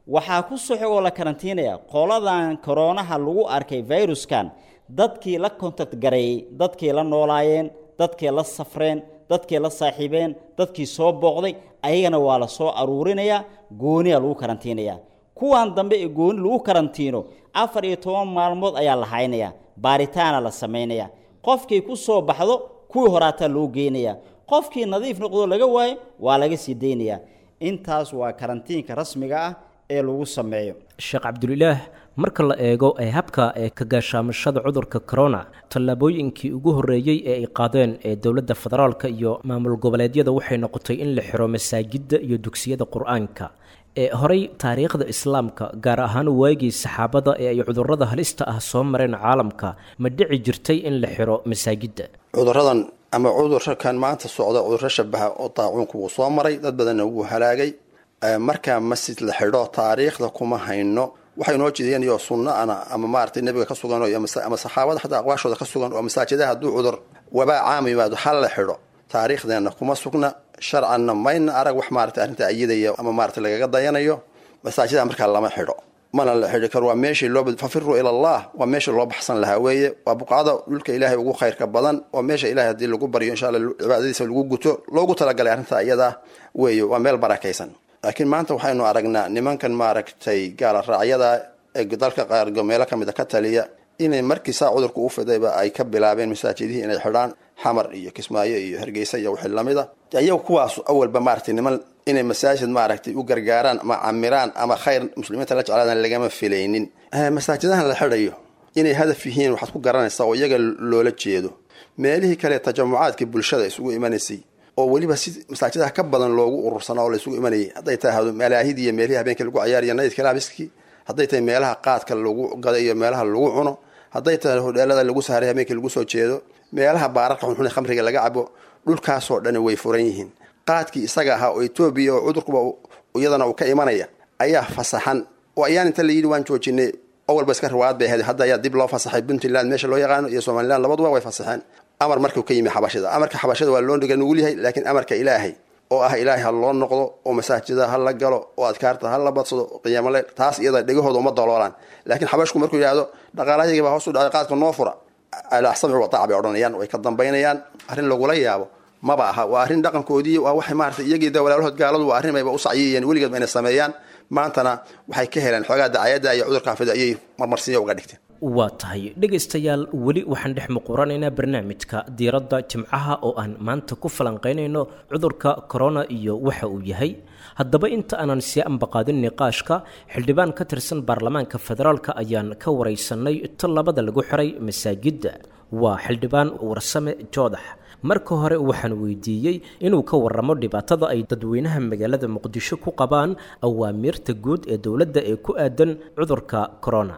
waxaa ku soo xigoo la karantiinaya qoladan koroonaha lagu arkay viruskan dadkii la contact gareeyey dadkii la noolaayeen dadkii la safreen dadkii la saaxiibeen dadkii soo booqday ayagana waa la soo aruurinayaa gooniya lagu karantiinaya kuwan dambe ee gooni lagu karantiino afar iyo toban maalmood ayaa la haynaya baaritaana la samaynaya qofkii ku soo baxdo kuwii horaataa loo geynaya qofkii nadiif noqdo laga waayo waa laga sii daynaya intaas waa karantiinka rasmiga ah ee lagu sameeyo sheekh cabdulilaah marka la eego ee habka ee ka gaashaamashada cudurka corona tallaabooyinkii ugu horreeyey ee ay qaadeen ee dowladda federaalka iyo maamul goboleedyada waxay noqotay in la xiro masaajidda iyo dugsiyada qur-aanka ee horey taariikhda islaamka gaar ahaan waagii saxaabada ee ay cudurrada halista ah soo mareen caalamka ma dhici jirtay in la xiro masaajidda cuduradan ama cudurkan maanta socda cudurro shabaha oo daacuunku wuu soo maray dad badanna wuu halaagay markaa masjid la xidho taariikhda kuma hayno waxay noo jeediyeen iyo sunnaana ama maaragtay nebiga ka sugan ama saxaabada xataa aqwaashooda ka sugan oo masaajidaha hadduu cudur wabaa caam yimaado hal la xidho taariikhdeenna kuma sugna sharcanna mayna arag wax maaragtay arrinta ayidaya ama maaragtay lagaga dayanayo masaajidaha markaa lama xidho mana la xidhi karo waa meeshii loo fafiruu ila allah waa meeshii loo baxsan lahaa weeye waa buqcada dhulka ilaahay ugu khayrka badan waa meesha ilahay haddii lagu baryo insha alla cibaadadiisa lagu guto loogu talagalay arrinta iyadaa weeye waa meel barakaysan laakiin maanta waxaynu aragnaa nimankan maaragtay gaala raacyada ee dalka qaar meelo ka mid a ka taliya inay markii saa cudurka u fidayba ay ka bilaabeen masaajidihii inay xidhaan xamar iyo kismaayo iyo hargeysa iyo wixii lamida iyaga kuwaas awalba maaragtay niman inay masaajid maaragtay u gargaaraan ama camiraan ama khayr muslimiinta la jeclaadaan lagama filaynin masaajidahan la xidhayo inay hadaf yihiin waxaad ku garanaysaa oo iyaga loola jeedo meelihii kale tajamucaadkii bulshada isugu imanaysay oo weliba si masaajidaha ka badan loogu urursanaa oo la isugu imanayay hadday tahay malaahidii iyo meelihii habeenkii lagu cayaariyo naydka laabiskii hadday tahay meelaha qaadka lagu gada iyo meelaha lagu cuno hadday tahay hodheelada lagu saaray habeenkii lagu soo jeedo meelaha baararka xunxun ee khamriga laga cabo dhulkaasoo dhani way furan yihiin qaadkii isaga ahaa oo etoobiya oo cudurkuba iyadana uu ka imanaya ayaa fasaxan oo ayaan inta la yidhi waan joojinay oo walba iska riwaayad bay ahayd hadda ayaa dib loo fasaxay puntland meesha loo yaqaano iyo somaliland labaduba way fasaxeen amar markuu ka yimi xabashida amarka xabashida waa loo dhiga nugul yahay laakiin amarka ilaahay oo ah ilaahay ha loo noqdo oo masaajida ha la galo oo adkaarta ha la badsado qiyaamole taas iyada dhegahooda uma daloolaan laakiin xabashku markuu yidhaahdo dhaqaalahayagii baa hoos u dhacay qaadka noo fura alaxsami wataac bay odhanayaan way ka dambaynayaan arrin lagula yaabo maba aha waa arrin dhaqankoodii waa waxay maarata iyagii de walaalahood gaaladu waa arrin bayba u sacyiyeen weligeed ba inay sameeyaan maantana waxay ka heleen xoogaa dacayadda iyo cudurkan fida ayay marmarsiinya uga dhigteen waa tahay dhegaystayaal weli waxaan dhex muquranaynaa barnaamijka diiradda jimcaha oo aan maanta ku falanqaynayno cudurka corona iyo waxa uu yahay haddaba inta aanan sii ambaqaadin niqaashka xildhibaan ka tirsan baarlamaanka federaalka ayaan ka waraysanay tallabada lagu xiray masaajidda waa xildhibaan warsame joodax marka hore waxaan weydiiyey inuu ka waramo dhibaatada ay dadweynaha magaalada muqdisho ku qabaan awaamiirta guud ee dowladda ee ku aadan cudurka corona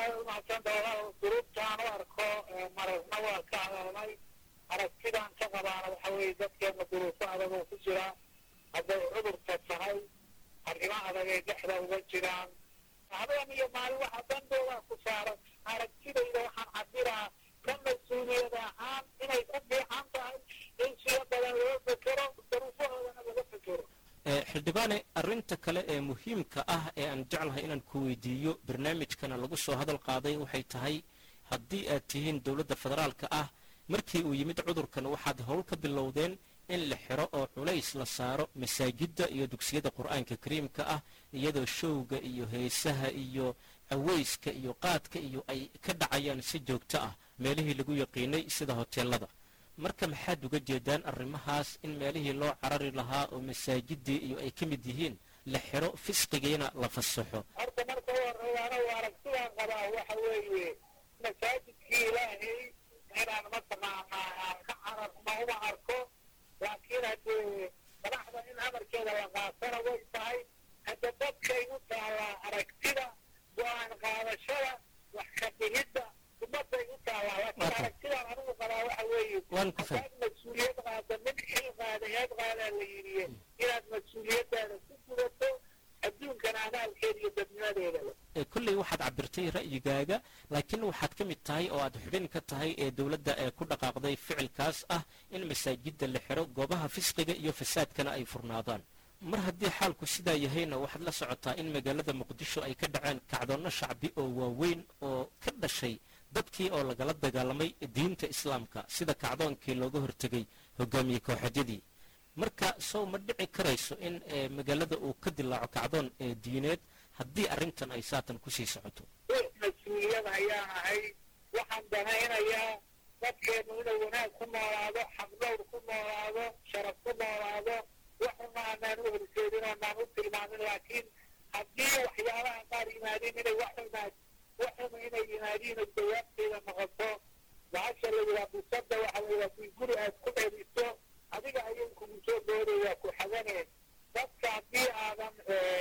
duruubtaan u arko marasna waa ka hadalnay aragtidaan ka qabaana waxa weeye dadkeena duruufo adag oo ku jira hadday cudurka tahay arrimo adagay dhexda uga jiraan habeen iyo maalin waxa dandoodaa ku saaran aragtidayda waxaan cabiraa ka mas-uuliyad ahaan inay ku fiican tahay in siyo badan loo fekero duruufahoodana laga fekero xildhibaane arrinta kale ee muhiimka ah ee aan jeclahay inaan ku weydiiyo barnaamijkana lagu soo hadal qaaday waxay tahay haddii aad tihiin dowladda federaalka ah markii uu yimid cudurkan waxaad howl ka bilowdeen in la xiro oo culays la saaro masaajidda iyo dugsiyada qur-aanka kariimka ah iyadoo showga iyo heesaha iyo caweyska iyo qaadka iyo ay ka dhacayaan si joogto ah meelihii lagu yaqiinay sida hoteelada marka maxaad uga jeedaan arrimahaas in meelihii loo carari lahaa oo masaajidii iyo ay ka mid yihiin la xiro fisqigiina la fasaxo horta marka u horeeyaana waa aragtidaan qabaa waxa weeye masaajidkii ilaahay inaan mataqaanaa aan ka cararno uma arko laakiin haddee madaxda in amarkeeda la qaatana way tahay hadda dadkay u taallaa aragtida go-aan qaadashada wax ka dhigidda ummadday u taallaa laakiin aragtidaan anigu qabaa waxa weeye hadaad mas-uuliyad qaada mid xil qaada heed qaadaa la yidhiye inaad mas-uuliyaddaada ku gudato adduunkana amaalkeeda iyo dadnimadeeda kolley waxaad cabirtay ra'yigaaga laakiin waxaad ka mid tahay oo aad xubin ka tahay ee dowladda ee ku dhaqaaqday ficilkaas ah in masaajidda la xiro goobaha fisqiga iyo fasaadkana ay furnaadaan mar haddii xaalku sidaa yahayna waxaad la socotaa in magaalada muqdisho ay ka dhaceen kacdoonno shacbi oo waaweyn oo ka dhashay dadkii oo lagala dagaalamay diinta islaamka sida kacdoonkii looga hortegay hogaamiye kooxadyadii marka sow ma dhici karayso in magaalada uu ka dilaaco kacdoon diineed haddii arrintan ay saatan kusii socoto mas-uuliyad ayaan ahay waxaan danaynayaa dadkeennu inuu wanaag ku noolaado xaqdowr ku noolaado sharaf ku noolaado waxuna aanaan u horseedin oonaan u tilmaamin laakiin haddii waxyaabaha qaar yimaadeen inay waxunaad waxuna inay yimaadiin oo jawaabteeda noqoto bahasha la yidhaha busada waxa la yidhaha kii guri aad ku dheliso adiga ayay kugu soo boodaya ku xaganeen dadka haddii aadan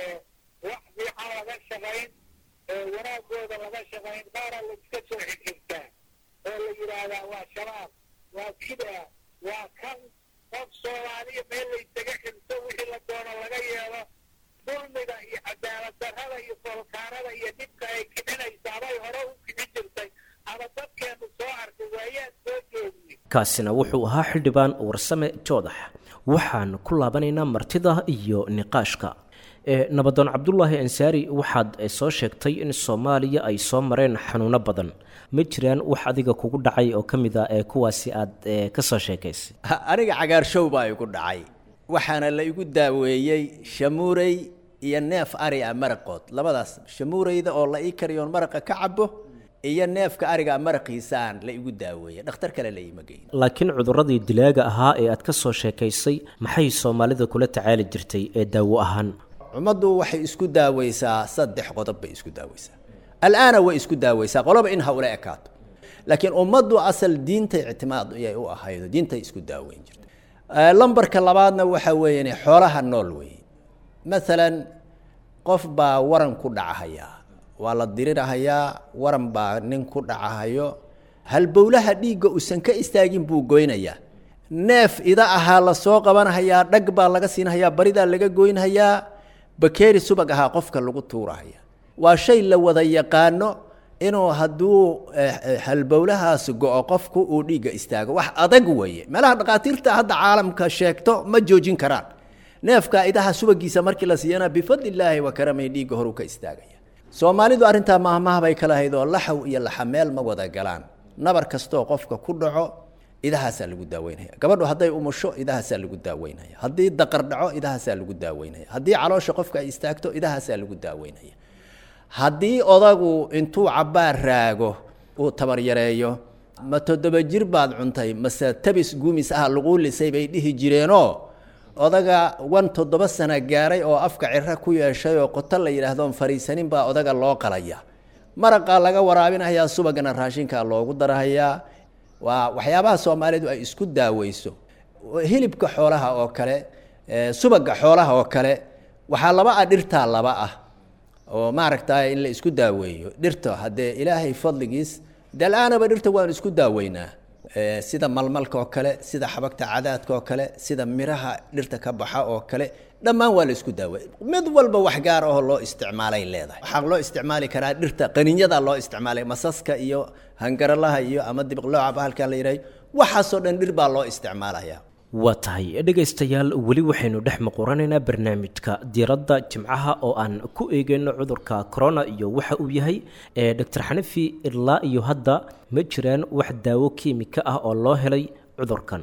wax fiican laga shaqayn wanaagooda laga shaqayn baaraa la iska soo xigxigtaa oo la yidhaahdaa waa shabaab waa kida waa kan qof soomaaliya meel laysaga xigto wixii la doono laga yeelo dulmiga iyo cadaalad darrada iyo foolkaanada iyo dhibka ay kicinaysaa bay hore u kici jirtay ama dadkeennu soo arkay waayaad soo joogiyey kaasina wuxuu ahaa xildhibaan warsame joodax waxaan ku laabanaynaa martida iyo niqaashka nabadoon cabdulaahi ansaari waxaad soo sheegtay in soomaaliya ay soo mareen xanuuno badan ma jiraan wax adiga kugu dhacay oo ka mid a ee kuwaasi aad ka soo sheekaysay aniga cagaarshow baa igu dhacay waxaana la igu daaweeyey shamuurey iyo neef ari a maraqood labadaas shamuureyda oo la ii kariyoon maraqa ka cabo iyo neefka ariga maraqiisaan la igu daaweeyey dhakhtar kale la iima geyn laakiin cuduradii dilaaga ahaa ee aad ka soo sheekaysay maxay soomaalida kula tacaali jirtay ee daawo ahaan ummaddu waxay isku daaweysaa saddex qodob bay isku daaweysaa alaana way isku daaweysaa qoloba in ha ula ekaato laakiin ummaddu asal diintay ictimaad yay u ahaydo diintay isku daaweyn jirta lambarka labaadna waxa weeyaan xoolaha nool weeye maalan qof baa waran ku dhacahayaa waa la dirirahayaa waran baa nin ku dhacahayo halbowlaha dhiigga uusan ka istaagin buu goynayaa neef ida ahaa lasoo qabanhayaa dhag baa laga siinhayaa baridaa laga goynhayaa bakeeri subag ahaa qofka lagu tuurahaya waa shay la wada yaqaano inuu hadduu halbowlahaas go-o qofku uu dhiigga istaago wax adag weeye meelaha dhakhaatiirta hadda caalamka sheegto ma joojin karaan neefka idaha subagiisa markii la siiyana bifadlillaahi wa karamay dhiigga horu ka istaagaya soomaalidu arrintaa mahmaha bay kala hayd oo laxaw iyo laxameel ma wada galaan nabar kastoo qofka ku dhaco idahaasaa lagu daaweynaya gabadhu hadday umusho idahaasaa lagu daaweynaya haddii daqar dhaco idahaasaa lagu daaweynaya haddii caloosha qofka ay istaagto idahaasaa lagu daaweynaya haddii odagu intuu cabbaar raago uu tabaryareeyo ma toddoba jir baad cuntay mase tabis guumis ah laguu lisay bay dhihi jireenoo odaga wan toddoba sana gaaray oo afka ciro ku yeeshay oo qoto la yidhaahdoon fariisanin baa odaga loo qalaya maraqaa laga waraabinayaa subagana raashinkaa loogu darahayaa waa waxyaabaha soomaalidu ay isku daaweyso hilibka xoolaha oo kale subaga xoolaha oo kale waxaa laba ah dhirtaa laba ah oo maaragta in la isku daaweeyo dhirta haddee ilaahay fadligiis dal-aanaba dhirta waan isku daaweynaa sida malmalka oo kale sida xabagta cadaadka oo kale sida miraha dhirta ka baxa oo kale dhammaan waa la isku daaweey mid walba wax gaar ahoo loo isticmaalay leedahay waxaa loo isticmaali karaa dhirta qaninyada loo isticmaalay masaska iyo hangaralaha iyo ama dibiqlooca bahalkaa la yidhahay waxaasoo dhan dhir baa loo isticmaalayaa waa tahay dhegaystayaal weli waxaynu dhex muquranaynaa barnaamijka diiradda jimcaha oo aan ku eegeyno cudurka corona iyo waxa uu yahay doctor xanafi ilaa iyo hadda ma jiraan wax daawo kiimika ah oo loo helay cudurkan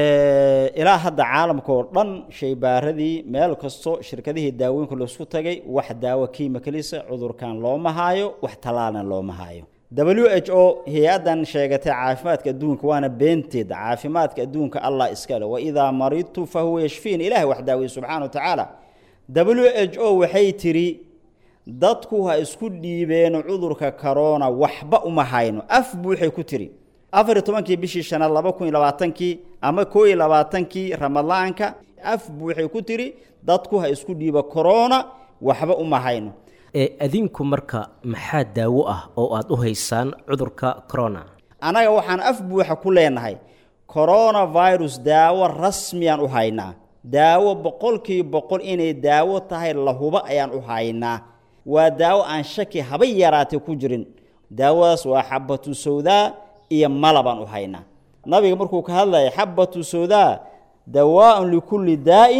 ilaa hadda caalamka oo dhan shaybaaradii meel kasto shirkadihii daawooyinka laisku tagay wax daawo kiimikalisa cudurkan looma haayo wax tallaalna looma haayo w h o hay-addan sheegatay caafimaadka adduunka waana beenteed caafimaadka adduunka allah iskale waidaa maridtu fa huwa yashfiin ilahay wax daaweye subxana wa tacaala w h o waxay tidhi dadku ha isku dhiibeen cudurka corona waxba uma hayno af buuxay ku tiri afar iyo tobankii bishii shanaad laba kun iyo labaatankii ama koo iyo labaatankii ramadaanka af buuxay ku tiri dadku ha isku dhiibo corona waxba uma hayno ee adinku marka maxaa daawo ah oo aad u haysaan cudurka corona annaga waxaan af buuxa ku leenahay coronavirus daawo rasmiyaan u haynaa daawo boqolkiiba boqol inay daawo tahay lahuba ayaan u haynaa waa daawo aan shaki haba yaraatay ku jirin daawadaas waa xabatu sawdaa iyo malabaan u haynaa nabiga markuu ka hadlaya xabatu sawdaa dawaaun likulli daa'in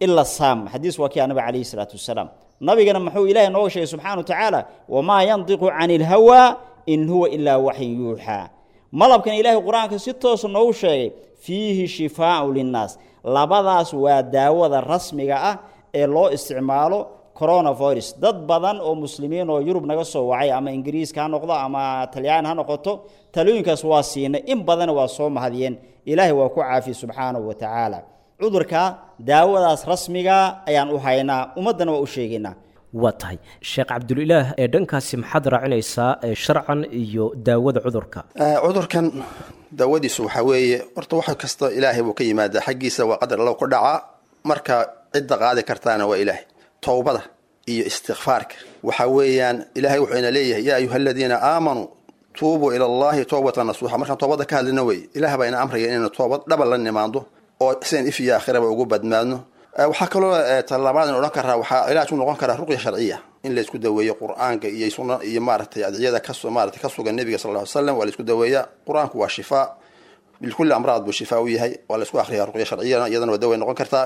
ila saam xadiis waa kii nabi calayhi salaatu wasalaam nabigana muxuu ilaahay nooga sheegay subxaana wa tacaala wamaa yandiqu cani ilhawaa in huwa ilaa waxyin yuuxaa malabkan ilaahay qur-aanka si toosa noogu sheegay fiihi shifaau linnaas labadaas waa daawada rasmiga ah ee loo isticmaalo coronavirus dad badan oo muslimiin oo yurub naga soo wacay ama ingiriiska ha noqdo ama talyaan ha noqoto talooyinkaas waa siinay in badanna waa soo mahadiyeen ilaahay waa ku caafiye subxaanahu wa tacaala cudurka daawadaas rasmiga ayaan u haynaa ummaddana waa u sheegaynaa waa tahay sheekh cabdulilaah ee dhankaasi maxaad raacinaysaa ee sharcan iyo daawada cudurka cudurkan daawadiisu waxaa weeye horta wax kasta ilaahay buu ka yimaadaa xaggiisa waa qadar allow ku dhacaa marka cidda qaadi kartaana waa ilaahay towbada iyo istikfaarka waxa weeyaan ilahay wuxuu ina leeyahay yaa ayuha aladiina aamanuu tuubuu ila allahi toobatan nasuuxa markaan toobada ka hadlina wey ilaah baa ina amraya inaynu toobad dhaba la nimaando oo sidan if iyo aakhiraba ugu badmaadno waxaa kaloo talabaadin odhan karaa waxaa cilaaj u noqon karaa ruqya sharciya in laysku daweeyo qur-aanka iyo sunna iyo maaragtay adciyada kaso maarata ka sugan nebiga sal ll ly slam waa laisku daweeyaa qur-aanku waa shifaa bilkulli amraad buu shifaa u yahay waa laysku akriyaa ruqya sharciyana iyadana waa daway noqon kartaa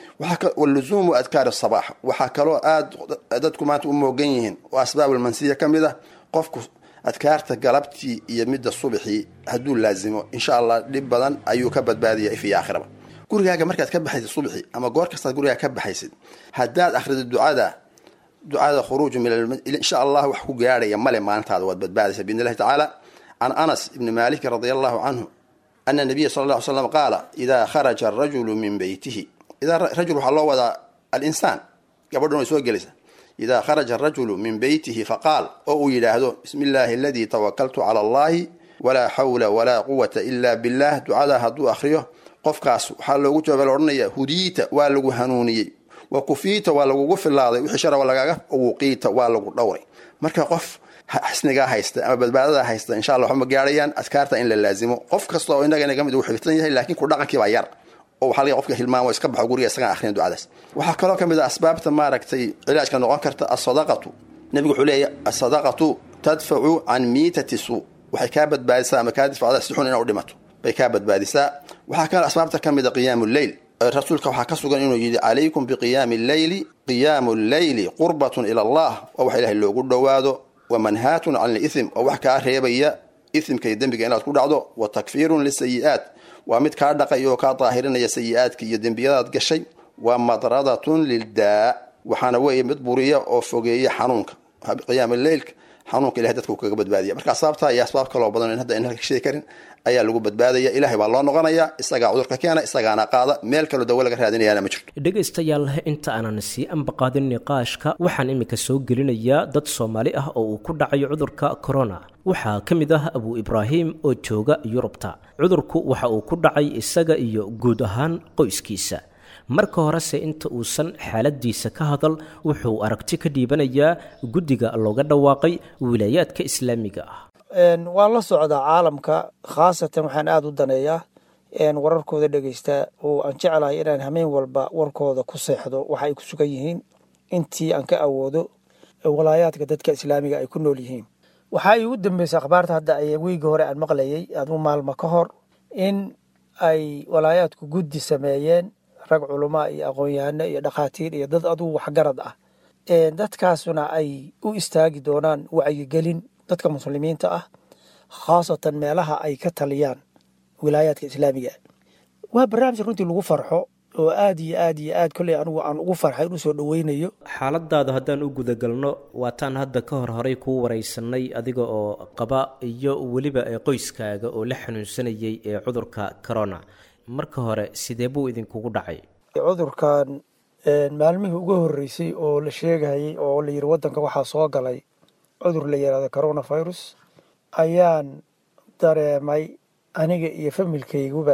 waluzuumu adkaar sabaax waxaa kaloo aad dadku maanta u moogan yihiin oo asbaabulmansiya ka mid ah qofku adkaarta galabtii iyo midda subaxii hadduu laazimo insha allah dhib badan ayuu ka badbaadaya if iyo aakhiraba gurigaaga markaad ka baxaysid subaxii ama goor kastaad gurigaaga ka baxaysid haddaad akhrido ducada ducada khuruuju min insha allah wax ku gaadhaya male maalintaada waad badbaadaysa biidn illahi tacaala can anas ibni maaliki radi allahu canhu ana nabiya sala lla ly slam qaala idaa kharaja arajulu min beytihi idaa rajul waxaa loo wadaa alinsaan gabadhan way soo gelaysa idaa kharaja arajulu min beytihi faqaal oo uu yidhaahdo bismi illaahi aladii tawakaltu cala allahi walaa xawla walaa quwata ila billah ducadaa hadduu akhriyo qofkaas waxaa loogu jawaaba la odhanaya hudiita waa lagu hanuuniyey wa kufiita waa lagugu filaaday wixii shara lagaaga wuqiita waa lagu dhowray marka qof xisnigaa haysta ama badbaadada haysta insha allah waxma gaarayaan adkaarta in la laazimo qof kasta oo innaga inaga mid uu xiftan yahay laakiin ku dhaqankii baa yar oo waxaa laga qofka hilmaamo iska baxo guriga isagaan akhriyan ducadaas waxaa kaloo ka mid ah asbaabta maaragtay cilaajka noqon karta asadaqatu nebigu wuxuu leeyahy asadaqatu tadfacu can miitati suu waxay kaa badbaadisaa ama kaa difacdaa si xun ina u dhimato bay kaa badbaadisaa waxaa kaloo asbaabta ka mid a qiyaamu lleyl rasuulka waxaa ka sugan inuu yidhi calaykum biqiyaami lleyli qiyaamu lleyli qurbatun ila allah oo wax ilahay loogu dhowaado wa manhaatun can liithm oo wax kaa reebaya isimka iyo dembiga inaad ku dhacdo wa takfiirun lisayi'aat waa mid kaa dhaqay oo kaa daahirinaya sayi-aadka iyo dembiyadaad gashay waa madradatun lildaa waxaana weeye mid buriya oo fogeeya xanuunka qiyaama leylka xanuunka ilahay dadka uu kaga badbaadiya marka asbaabtaa iyo asbaab kaloo badan in hadda in halka sheegi karin ayaa lagu badbaadaya ilahay baa loo noqonaya isagaa cudurka keena isagaana qaada meel kaloo dawo laga raadinayaana ma jirto dhegaystayaal inta aanan sii anbaqaadin niqaashka waxaan iminka soo gelinayaa dad soomaali ah oo uu ku dhacayo cudurka corona waxaa ka mid ah abu ibraahim oo jooga yurubta cudurku waxa uu ku dhacay isaga iyo guud ahaan qoyskiisa marka horese inta uusan xaaladiisa ka hadal wuxuu aragti ka dhiibanayaa guddiga looga dhawaaqay wilaayaadka islaamiga ah waan la socdaa caalamka khaasatan waxaan aada u daneeyaa wararkooda dhegeystaa oo aan jeclahay inaan hameen walba warkooda ku seexdo waxa ay ku sugan yihiin intii aan ka awoodo walaayaadka dadka islaamiga ay ku nool yihiin waxaa iigu dambeysay akhbaarta hadda ay wiigi hore aan maqlayay aduu maalmo ka hor in ay walaayaadku guddi sameeyeen rag culamaa iyo aqoon-yahano iyo dhakhaatiir iyo dad aduu waxgarad ah dadkaasuna ay u istaagi doonaan wacyigelin dadka muslimiinta ah khaasatan meelaha ay ka taliyaan wilaayaadka islaamiga waa barnaamij runtii lagu farxo oo aad iyo aad iyo aad kolley anigu aan ugu farxay inuu soo dhoweynayo xaaladaada haddaan u gudagalno waataan hadda ka hor horay kuu wareysanay adiga oo qaba iyo weliba qoyskaaga oo la xanuunsanayay ee cudurka corona marka hore sidee buu idinkugu dhacay cudurkan maalmihii ugu horreysay oo la sheegayay oo la yiri waddanka waxaa soo galay cudur la yihahdo coronavirus ayaan dareemay aniga iyo familkayguba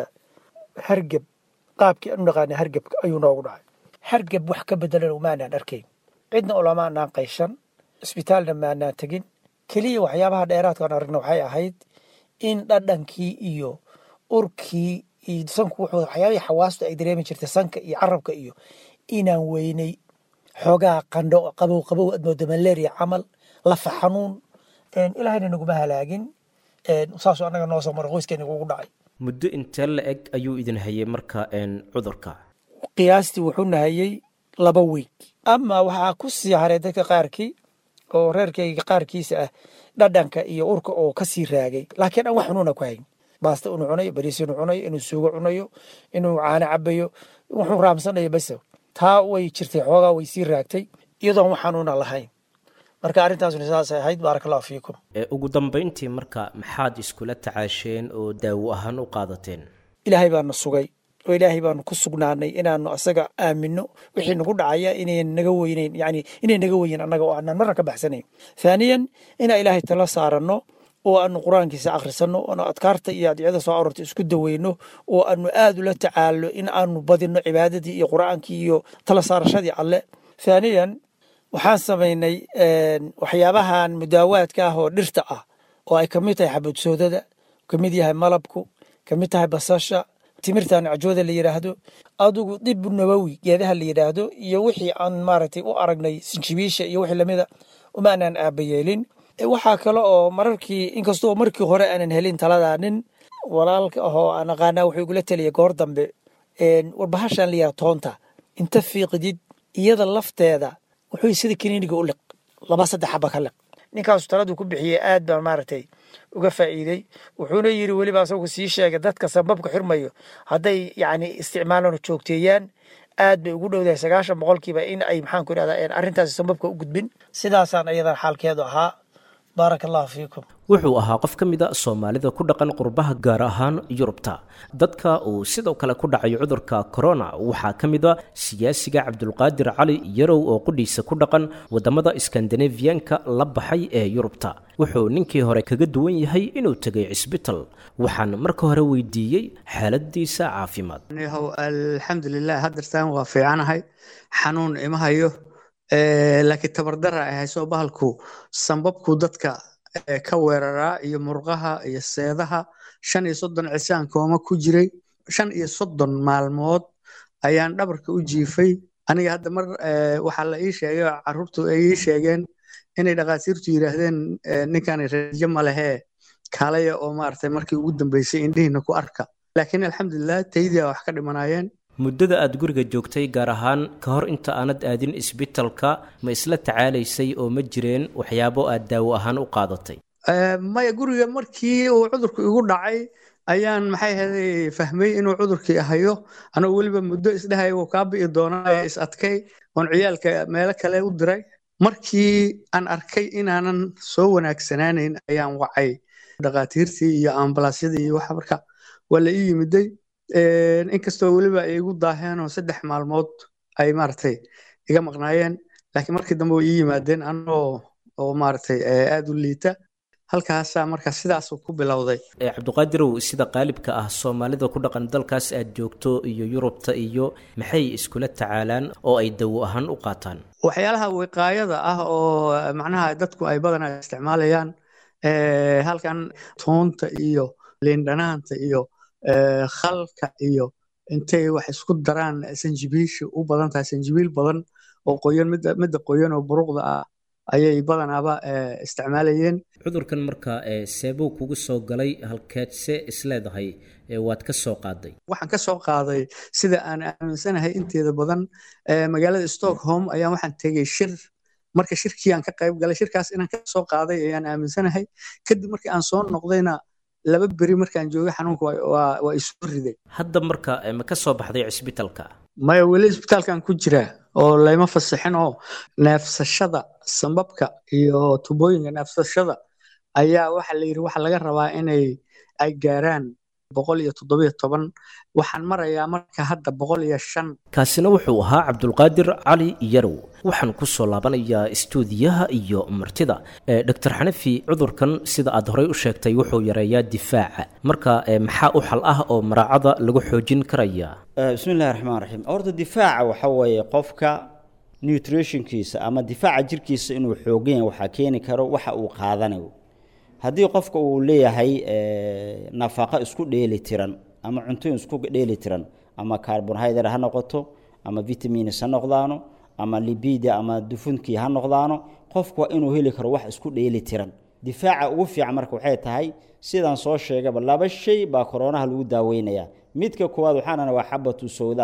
hargeb qaabkii aan u naqaanay hargebka ayuu noogu dhacay hargeb wax ka bedelan maanaan arkayn cidna ulama anaan qayshan isbitaalna maanaan tegin keliya waxyaabaha dheeraadkaan aragna waxay ahayd in dhadhankii iyo urkii iyo sanku wuxuu waxyaabihii xawaastu ay dareemi jirtay sanka iyo carabka iyo inaan weynay xoogaa qandho qabow qabow aad moodo malaria camal lafa xanuun ilaahayna naguma halaagin saasuu annaga noo soo mara qoyskeena ugu dhacay muddo intee la eg ayuu idin hayay marka cudurka qiyaastii wuxuu nahayey laba weeg ama waxaa ku sii haray dadka qaarkii oo reerkayga qaarkiisa ah dhadhanka iyo urka oo ka sii raagay laakiin aan wax xunuuna ku hayn baasta inuu cunayo bariis inuu cunayo inuu suugo cunayo inuu caano cabayo wuxuu raamsanayo bas taa way jirtay xoogaa way sii raagtay iyadoon wax xanuuna lahayn marka arrintaasuna saasay ahayd baaraka allahu fiikum ugu dambayntii marka maxaad iskula tacaasheen oo daawo ahaan u qaadateen ilaahay baana sugay oo ilaahay baanu ku sugnaanay inaanu asaga aamino wixii nagu dhacaya inayn naga weyneyn yani inay naga weyn annaga oo aanan marna ka baxsanayn thaaniyan inaan ilaahay tala saaranno oo aanu qur-aankiisa akhrisanno oonu adkaarta iyo adicada soo arorta isku daweyno oo aanu aad ula tacaalo in aanu badino cibaadadii iyo qur-aankii iyo tala saarashadii alle thaaniyan waxaan samaynay waxyaabahan mudaawaadka ah oo dhirta ah oo ay kamid tahay xabadsoodada kamid yahay malabku kamid tahay basasha timirtan cajooda la yidhaahdo adugu dib nabowi geedaha la yidhaahdo iyo wixii aan maaragtay u aragnay sinjibiisha iyo wixii lamida umaanaan aabayeelin waxaa kale oo mararkii inkastoo markii hore aanan helin taladaa nin walaalka ahoo aan aqaanaa wuxuu igula taliyay goor dambe warbahashan la yidhaha toonta inta fiiqdid iyada lafteeda wuxuu sida kiniiniga u liq laba saddex xaba ka liq ninkaasu taladuu ku bixiyey aad baan maaragtay uga faa'iidey wuxuuna yidhi weliba asagu sii sheegay dadka sambabka xirmayo hadday yacni isticmaalaan oo joogteeyaan aad bay ugu dhowdahay sagaashan boqolkiiba in ay maxaan ku idhahdaa arrintaasi sambabka u gudbin sidaasaan ayadan xaalkeedu ahaa baaraka allahu fiikum wuxuu ahaa qof ka mida soomaalida ku dhaqan qurbaha gaar ahaan yurubta dadka uu sidoo kale ku dhacay cudurka corona waxaa ka mid a siyaasiga cabdulqaadir cali yarow oo qudhiisa ku dhaqan wadamada skandinafiyanka la baxay ee yurubta wuxuu ninkii hore kaga duwan yahay inuu tegay cisbital waxaan marka hore weydiiyey xaaladiisa caafimaad yahow alxamdulilah haddeertaan waa fiicanahay xanuun ima hayo laakiin tabardara ay hayso bahalku sambabku dadka ka weeraraa iyo murqaha iyo seedaha shan iyo soddon cisaan kooma ku jiray shan iyo soddon maalmood ayaan dhabarka u jiifay aniga hadda mar waxaa la ii sheegay carruurtu ay ii sheegeen inay dhakhaatiirtu yidhaahdeen ninkani rajo ma lehee kaalaya oo maaragtay markii ugu dambeysay indhihiina ku arka laakiin alxamdulilah taydia wax ka dhimanayeen muddada aad guriga joogtay gaar ahaan ka hor inta aanad aadin isbitalka ma isla tacaalaysay oo ma jireen waxyaabo aad daawo ahaan u qaadatay maya guriga markii uu cudurku igu dhacay ayaan maxay ahaday fahmay inuu cudurkii hayo anoo weliba muddo isdhahay wuu kaa bi'i doonaa is adkay oon ciyaalka meelo kale u diray markii aan arkay inaanan soo wanaagsanaanayn ayaan wacay dhakhaatiirtii iyo ambalaasyadii iyo waxa marka waa la ii yimiday inkastoo weliba ay igu daaheen oo saddex maalmood ay maaragtay iga maqnaayeen laakiin markii dambe way ii yimaadeen anoo oo maaragtay aad u liita halkaasaa marka sidaasuu ku bilowday cabdiqaadirow sida qaalibka ah soomaalida ku dhaqan dalkaas aad joogto iyo yurubta iyo maxay iskula tacaalaan oo ay dawo ahaan u qaataan waxyaalaha wiqaayada ah oo macnaha dadku ay badanaa isticmaalayaan halkan toonta iyo liindhanaanta iyo khalka iyo intay wax isku daraan sanjibiisha u badan tahay sanjibiil badan oo qoyan midda qoyan oo buruqda ah ayay badanaaba isticmaalayeen cudurkan marka seebuu kugu soo galay halkeedse isleedahay waad ka soo qaaday waxaan ka soo qaaday sida aan aaminsanahay inteeda badan magaalada stockholm ayaan waxaan tegey shir marka shirkii aan ka qayb galay shirkaas inaan ka soo qaaday ayaan aaminsanahay kadib markii aan soo noqdayna laba beri markaan joogay xanuunka waa isoo riday hadda marka ma ka soo baxday cisbitalka maya weli isbitaalkan ku jiraa oo layma fasixin oo neefsashada sambabka iyo tubooyinka neefsashada ayaa waxa la yidhi waxa laga rabaa inay ay gaaraan boqol iyo toddobiyo toban waxaan marayaa marka hadda boqol iyo shan kaasina wuxuu ahaa cabdulqaadir cali yarow waxaan ku soo laabanayaa istuudiyaha iyo martida doctor xanafi cudurkan sida aad horey u sheegtay wuxuu yareeyaa difaaca marka maxaa u xal ah oo maraacada lagu xoojin karaya bismi illahi raxmaan raxiim horta difaaca waxa weeye qofka nutritionkiisa ama difaaca jirkiisa inuu xoogan yahay waxaa keeni karo waxa uu qaadanayo haddii qofka uu leeyahay nafaqo isku dheeli tiran ama cuntooyin isku dheeli tiran ama carbonhydrate ha noqoto ama vitamins ha noqdaano ama libida ama dufunkii ha noqdaano qofku waa inuu heli karo wax isku dheeli tiran difaaca ugu fiican marka waxay tahay sidaan soo sheegaba laba shay baa koronaha lagu daaweynayaa midka koowaad waxaanana waa xabatu sawdaa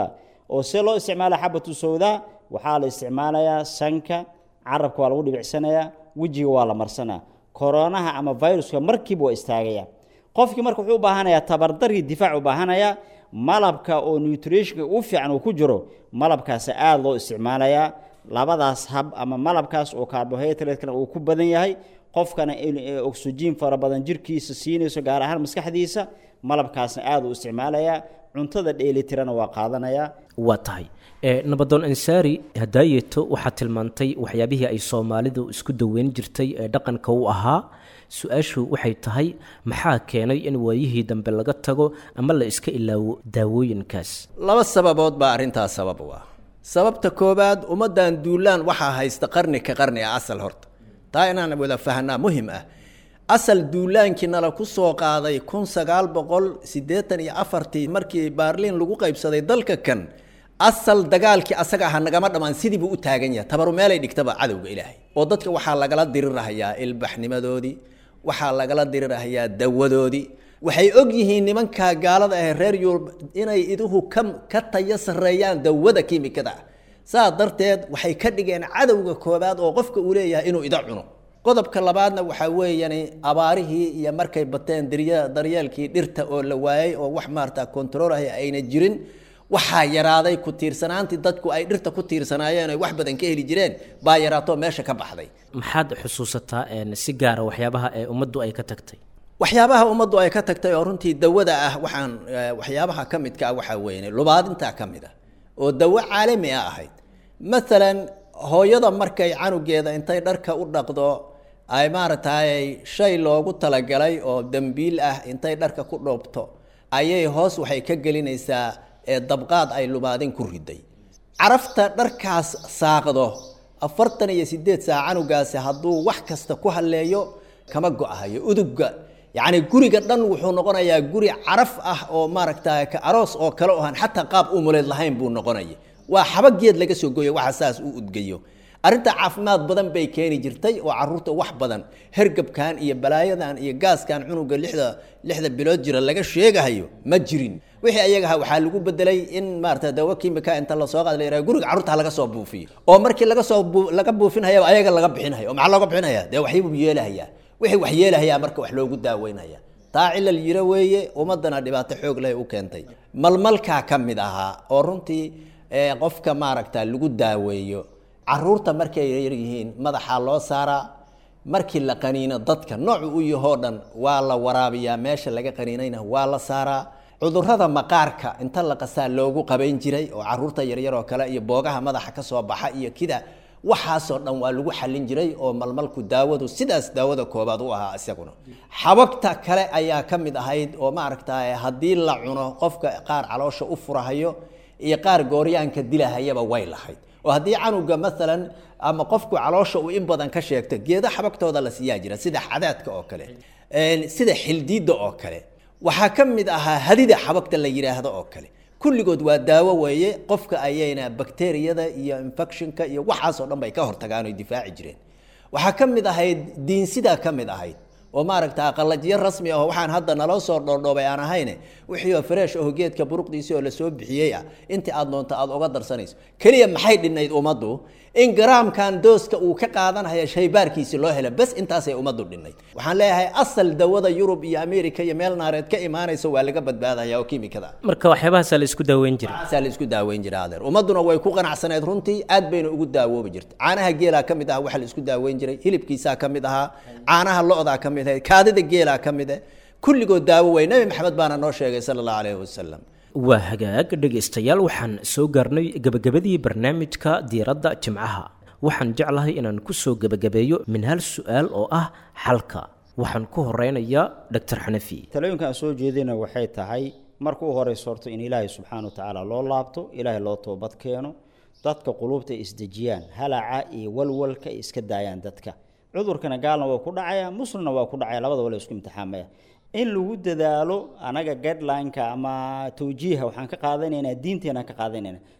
oo see loo isticmaala xabatu sawdaa waxaa la isticmaalayaa sanka carabka waa lagu dhibicsanayaa wejiga waa la marsanaya koronaha ama viruska markiiba waa istaagaya qofkii marka wuxuu u baahanayaa tabardarkii difaac u baahanayaa malabka oo nutritionka u fiican uu ku jiro malabkaasi aada loo isticmaalayaa labadaas hab ama malabkaas oo carbohydratekana uu ku badan yahay qofkana oxygen fara badan jirkiisa siinayso gaar ahaan maskaxdiisa malabkaasna aada u isticmaalayaa cuntada dheelitirana waa qaadanayaa waa tahay nabadoon ansaari hadaayeeto waxaad tilmaantay waxyaabihii ay soomaalidu isku daweyn jirtay ee dhaqanka u ahaa su-aashu waxay tahay maxaa keenay in waayihii dambe laga tago ama la iska ilaawo daawooyinkaas laba sababood baa arrintaas sabab u ah sababta koowaad ummaddan duulaan waxaa haysta qarni ka qarni ah asal horta taa inaan wada fahnaa muhim ah asal duulaankii nala ku soo qaaday kun sagaal boqol siddeetan iyo afartii markii baarliin lagu qaybsaday dalka kan asal dagaalkii asaga aha nagama dhammaan sidii buu u taagan yahay tabaru meelay dhigtaba cadowga ilaahay oo dadka waxaa lagala dirirahayaa ilbaxnimadoodii waxaa lagala dirirahayaa dawadoodii waxay og yihiin nimankaa gaalada ah reer yurub inay iduhu ka ka tayo sarreeyaan dawada kiimikada ah saa darteed waxay ka dhigeen cadowga koobaad oo qofka uu leeyahay inuu ida cuno qodobka labaadna waxaa weeyaan abaarihii iyo markay bateen darye daryeelkii dhirta oo la waayey oo wax maarata control ah ayna jirin waxaa yaraaday ku tiirsanaantii dadku ay dhirta ku tiirsanaayeen ay wax badan ka heli jireen baa yaraatoo meesha ka baxday maxaad xusuusataa si gaara waxyaabaha ee ummaddu ay ka tagtay waxyaabaha ummaddu ay ka tagtay oo runtii dawada ah waxaan waxyaabaha ka midka ah waxaa weeye lubaadintaa ka mid ah oo dawo caalami ah ahayd maalan hooyada markay canugeeda intay dharka u dhaqdo ay maaragtay shay loogu talagalay oo dembiil ah intay dharka ku dhoobto ayay hoos waxay ka gelinaysaa ee dabqaad ay lubaadin ku riday carafta dharkaas saaqdo afartan iyo sideed saac canugaasi hadduu wax kasta ku halleeyo kama go-ahayo udugga yacni guriga dhan wuxuu noqonayaa guri caraf ah oo maaragta ka aroos oo kale ohan xataa qaab umuleed lahayn buu noqonaya waa xabageed laga soo gooyo waxa saas u udgayo arrinta caafimaad badan bay keeni jirtay oo caruurta wax badan hergabkan iyo balaayadan iyo gaaskan cunuga lixda lixda bilood jira laga sheegahayo ma jirin wixii ayagaha waxaa lagu bedelay in maarata dawo kimika inta lasoo qaad la yiraha guriga carruurta laga soo buufiyo oo markii laga soo laga buufinhaya ayaga laga bixinhayo oo maxaa looga bixinhaya dee waxbuu yeelahayaa wixii wax yeelahayaa marka wax loogu daaweynaya taa cilal yiro weeye ummadana dhibaato xoog leh u keentay malmalkaa ka mid ahaa oo runtii qofka maaragta lagu daaweeyo caruurta markay yar yihiin madaxaa loo saaraa markii la qaniino dadka noocu u yahoo dhan waa la waraabiyaa meesha laga qaniinayna waa la saaraa cudurrada maqaarka inta la qasaa loogu qabayn jiray oo caruurta yaryar oo kale iyo boogaha madaxa ka soo baxa iyo kida waxaasoo dhan waa lagu xallin jiray oo malmalku daawadu sidaas daawada koobaad u ahaa isaguna xabagta kale ayaa ka mid ahayd oo maaragta haddii la cuno qofka qaar caloosha u furahayo iyo qaar gooryaanka dilahayaba way lahayd oo haddii canuga maalan ama qofku caloosha uu in badan ka sheegto geeda xabagtooda la siiyaa jira sida xadaadka oo kale sida xildiidda oo kale waxaa ka mid ahaa hadida xabagta la yidhaahdo oo kale kulligood waa daawo weeye qofka ayayna bakteriyada iyo infectionka iyo waxaasoo dhan bay ka hortagaan oy difaaci jireen waxaa ka mid ahayd diinsidaa ka mid ahayd oo maaragta qalajyo rasmi ah waxaan hadda naloo soo dhoodhoobay aan ahayne wixii oo fresh oo geedka buruqdiisii oo lasoo bixiyey ah intii aad doonto aad uga darsanayso keliya maxay dhinnayd ummaddu in garaamkan dooska uu ka qaadanaya shaybaarkiisi loo helo bes intaasay ummaddu dhinnayd waxaan leeyahay asal dawada yurub iyo america iyo meel naareed ka imaanayso waa laga badbaadaya oo kiimikada marka waxyaabahaasaa la isku daaweyn jiray saa la isku daaweyn jira adeer ummadduna way ku qanacsaneed runtii aad bayna ugu daawoobi jirtay caanaha geelaa ka mid aha waxa la isku daaweyn jiray hilibkiisaa ka mid ahaa caanaha lo-daa ka mid ahayd kaadida geelaa ka mid ah kulligood daawo wey nebi maxamed baana noo sheegay sala allahu calayhi wasalam waa hagaag dhegaystayaal waxaan soo gaarnay gebagabadii barnaamijka diiradda jimcaha waxaan jeclahay inaan ku soo gebagabeeyo min hal su-aal oo ah xalka waxaan ku horeynayaa doctor xanafi talooyinka aan soo jeedina waxay tahay marka u horeyso horto in ilaahay subxaana wa tacaala loo laabto ilaahay loo toobad keeno dadka quluubta ay isdejiyaan halaca iyo walwalka ay iska daayaan dadka cudurkana gaalna waa ku dhacaya muslimna waa ku dhacaya labadaba la isku imtixaamaya in lagu dadaalo anaga guideline-ka ama tawjiiha waxaan ka qaadanaynaa diinteena ka qaadanaynaa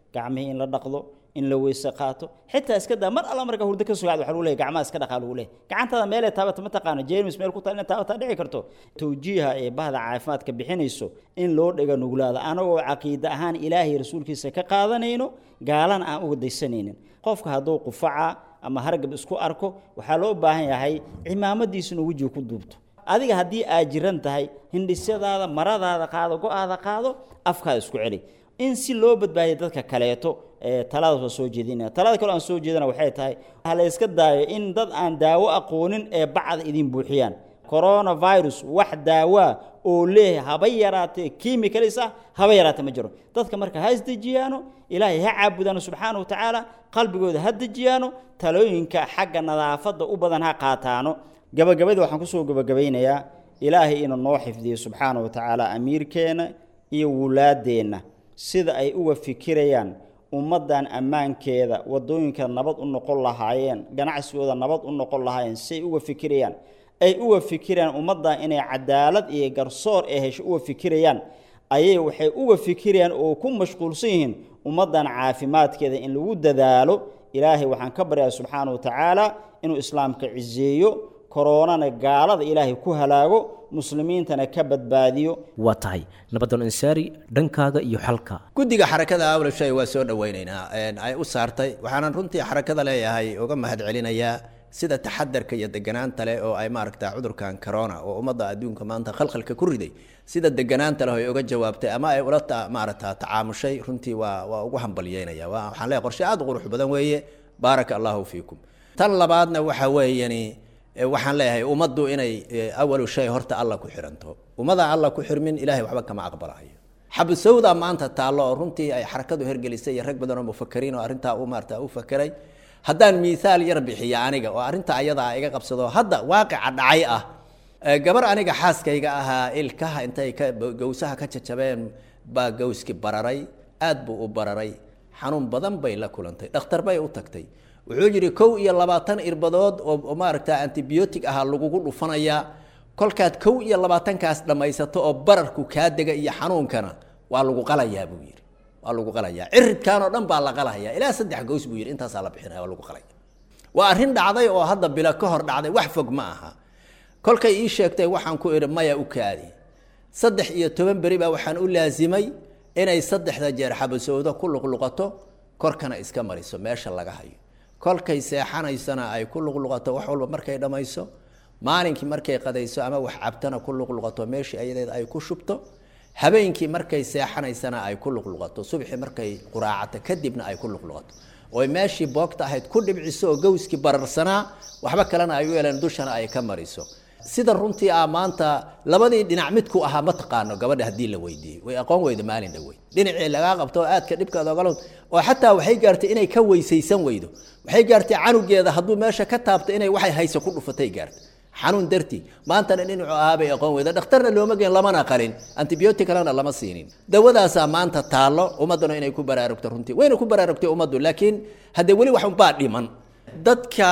gacmihii in la dhaqdo in la weyse qaato xitaa iska daa mar alla marka hurdo ka sugaad waxa lagu leeyahy gacmaha iska dhaqaa lagu leeyahy gacantaada meelee taabata ma taqaano jeermis meel ku taal inay taabataa dhici karto tawjiiha ee bahda caafimaadka bixinayso in loo dhiga nuglaado anagoo caqiide ahaan ilaahay rasuulkiisa ka qaadanayno gaalana aan uga daysanaynin qofka hadduu qufaca ama hargab isku arko waxaa loo baahan yahay cimaamadiisa inuu wejiga ku duubto adiga haddii aad jiran tahay hindhisyadaada maradaada qaado go-aada qaado afkaada isku celi in si loo badbaadiya dadka kaleeto taladaas waa soo jeedinaya talada kale aan soo jeedana waxay tahay ha la iska daayo in dad aan daawo aqoonin ee bacda idin buuxiyaan coronavirus wax daawaa oo leeyahay haba yaraatee kiimikalis ah haba yaraatee ma jiro dadka marka ha isdejiyaano ilaahay ha caabudaano subxaana wa tacaala qalbigooda ha dejiyaano talooyinka xagga nadaafadda u badan ha qaataano gabagabadii waxaan kusoo gabagabaynayaa ilaahay inuu noo xifdiyo subxaana wa tacaala amiirkeenna iyo wulaadeenna sida ay uga fikirayaan ummaddan ammaankeeda waddooyinka nabad u noqon lahaayeen ganacsigooda nabad u noqon lahaayeen siay uga fikirayaan ay uga fikirayaan ummaddan inay cadaalad iyo garsoor ee hesho uga fikirayaan ayay waxay uga fikirayaan oo ku mashquulsan yihiin ummaddan caafimaadkeeda in lagu dadaalo ilaahay waxaan ka baryaa subxaana wa tacaala inuu islaamka ciseeyo koronana gaalada ilaahay ku halaago muslimiintana ka badbaadiyo waa tahay nabadan ansaari dhankaaga iyo xalka guddiga xarakada awlashay waa soo dhawaynaynaa ay u saartay waxaanan runtii xarakada leeyahay uga mahad celinayaa sida taxadarka iyo deganaanta leh oo ay maaragta cudurkan corona oo ummadda adduunka maanta khalkhalka ku riday sida deganaanta leh ay uga jawaabtay ama ay ula maaragta tacaamushay runtii waa waa ugu hambalyeynaya waxaan leeyahay qorshe aada u qurux badan weeye baaraka allahu fiikum tan labaadna waxa weeyani waxaan leeyahay ummaddu inay awalu shay horta alla ku xiranto ummada alla ku xirmin ilahay waxba kama aqbalahayo xabusawda maanta taallo oo runtii ay xarakadu hergelisay iyo rag badan oo mufakariin oo arrintaa u maarata u fakeray haddaan miihaal yar bixiya aniga oo arrinta ayadaa iga qabsado hadda waaqica dhacay ah gabar aniga xaaskayga ahaa ilkaha intay ka gawsaha ka jajabeen baa gawski bararay aad buu u bararay xanuun badan bay la kulantay dhakhtar bay u tagtay wuxuu yidhi kow iyo labaatan irbadood oo maaragta antibiotic ahaa lagugu dhufanayaa kolkaad kow iyo labaatankaas dhammaysato oo bararku kaa dega iyo xanuunkana waa lagu qalayaa buu yidhi waa lagu qalayaa ciridkan oo dhan baa la qalahaya ilaa saddex gows buu yidhi intaasaa la bixinaya waa lagu qalaya waa arrin dhacday oo hadda bilo ka hor dhacday wax fog ma aha kolkay ii sheegtay waxaan ku idhi maya u kaadi saddex iyo toban beri baa waxaan u laasimay inay saddexda jeer xabasowdo ku luqluqato korkana iska mariso meesha laga hayo kolkay seexanaysana ay ku luqluqato wax walba markay dhammayso maalinkii markay qadayso ama wax cabtana ku luqluqato meeshii ayadeed ay ku shubto habeenkii markay seexanaysana ay ku luqluqato subxii markay quraacato kadibna ay ku luqluqato oy meeshii boogta ahayd ku dhibciso oo gawskii bararsanaa waxba kalena ay u yeeleen dushana ay ka mariso sida runtii ah maanta labadii dhinac midku ahaa ma taqaano gabadha haddii la weydiiyey way aqoon weyda maalin dhaweyd dhinacii lagaa qabto oo aadka dhibkaada ogala oo xataa waxay gaartay inay ka weysaysan weydo waxay gaartay canugeeda hadduu meesha ka taabto inay waxay hayso ku dhufatay gaartay xanuun dartii maantana dhinacu ahaa bay aqoon weyda dhakhtarna looma geen lamana qalin antibiotic kalena lama siinin dawadaasaa maanta taallo ummadduna inay ku baraarugto runtii wayna ku baraarugtay ummaddu laakiin haddee weli wax unbaa dhiman dadka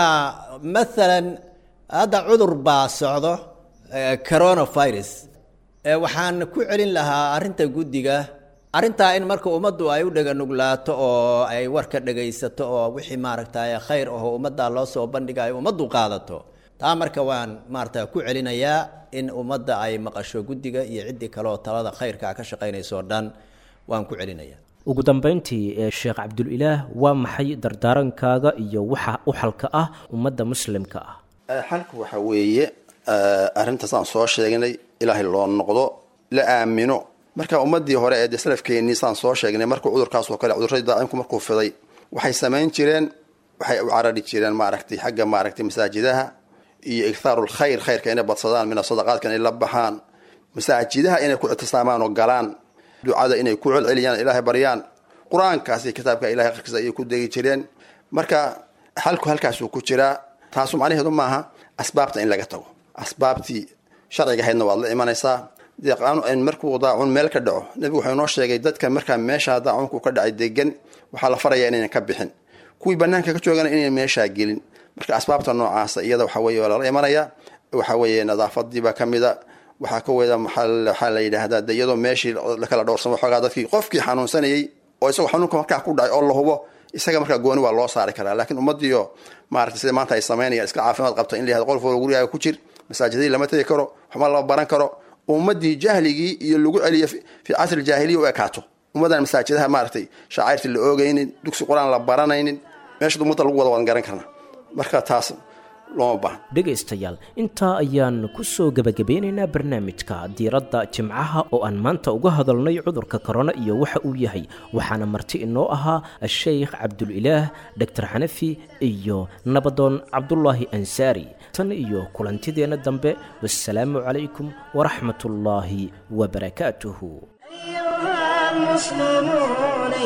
maalan hadda cudur baa socdo coronavirus waxaan ku celin lahaa arrinta guddiga arrintaa in marka ummaddu ay u dhega nuglaato oo ay warka dhegaysato oo wixii maaragtay khayr aho ummadda loo soo bandhigayo ummaddu qaadato taa marka waan maarata ku celinayaa in ummadda ay maqasho guddiga iyo ciddii kaleoo talada khayrkaa ka shaqaynaysoo dhan waan ku celinayaa ugu dambayntii ee sheekh cabdulilaah waa maxay dardaarankaaga iyo waxa u xalka ah ummadda muslimka ah xalku waxa weeye arrintaas aan soo sheegnay ilaahay loo noqdo la aamino marka ummadii hore ee dee salafkeennii saan soo sheegnay markuu cudurkaas oo kale cudurradii daacimku markuu fiday waxay samayn jireen waxay u carari jireen maaragtay xagga maaragtay masaajidaha iyo ikhaaru lkhayr khayrka inay badsadaan mina sadaqaadka inay la baxaan masaajidaha inay ku ictisaamaan oo galaan ducada inay ku celceliyaan ilaahay baryaan qur-aankaasi kitaabka ilahay qarkiisa ayay ku degi jireen marka xalku halkaasuu ku jiraa taasu macnaheedu maaha asbaabta in laga tago asbaabtii sharciga ahaydna waad la imanaysaa markuu daacun meel ka dhaco nebigu wuxuu inoo sheegay dadka markaa meesha daacunku ka dhacay degan waxaa la farayaa inaynan ka bixin kuwii banaanka ka joogana inaynan meeshaa gelin marka asbaabta noocaasa iyada waxa weye waa lala imanaya waxa weeye nadaafadiibaa kamida waxaa ka weda waxaa la yidhaahdaa de iyadoo meeshii lakala dhowrsamo xoogaa dadkii qofkii xanuunsanayay oo isagoo xanuunka markaa ku dhacay oo la hubo isaga markaa gooni waa loo saari karaa laakiin ummadiio maarata sida maanta ay samaynayaan iska caafimaad qabta in la yahdo qolf walba gurigaaga ku jir masaajidadii lama tegi karo waxba lama baran karo ummadii jahligii iyo lagu celiyo fi casri jaahiliya u ekaato ummadan masaajidaha maaragtay shacairtii la oogaynin dugsi qur-aan la baranaynin meesha ummadda lagu wada waan garan karna marka taas looma baahna dhegaystayaal intaa ayaan ku soo gebagabeynaynaa barnaamijka diiradda jimcaha oo aan maanta uga hadalnay cudurka korona iyo waxa uu yahay waxaana marti inoo ahaa asheykh cabdulilaah doctor xanafi iyo nabadoon cabdulaahi ansaari tan iyo kulantideenna dambe wassalaamu calaykum waraxmat ullaahi wabarakaatuhu أيها المسلمون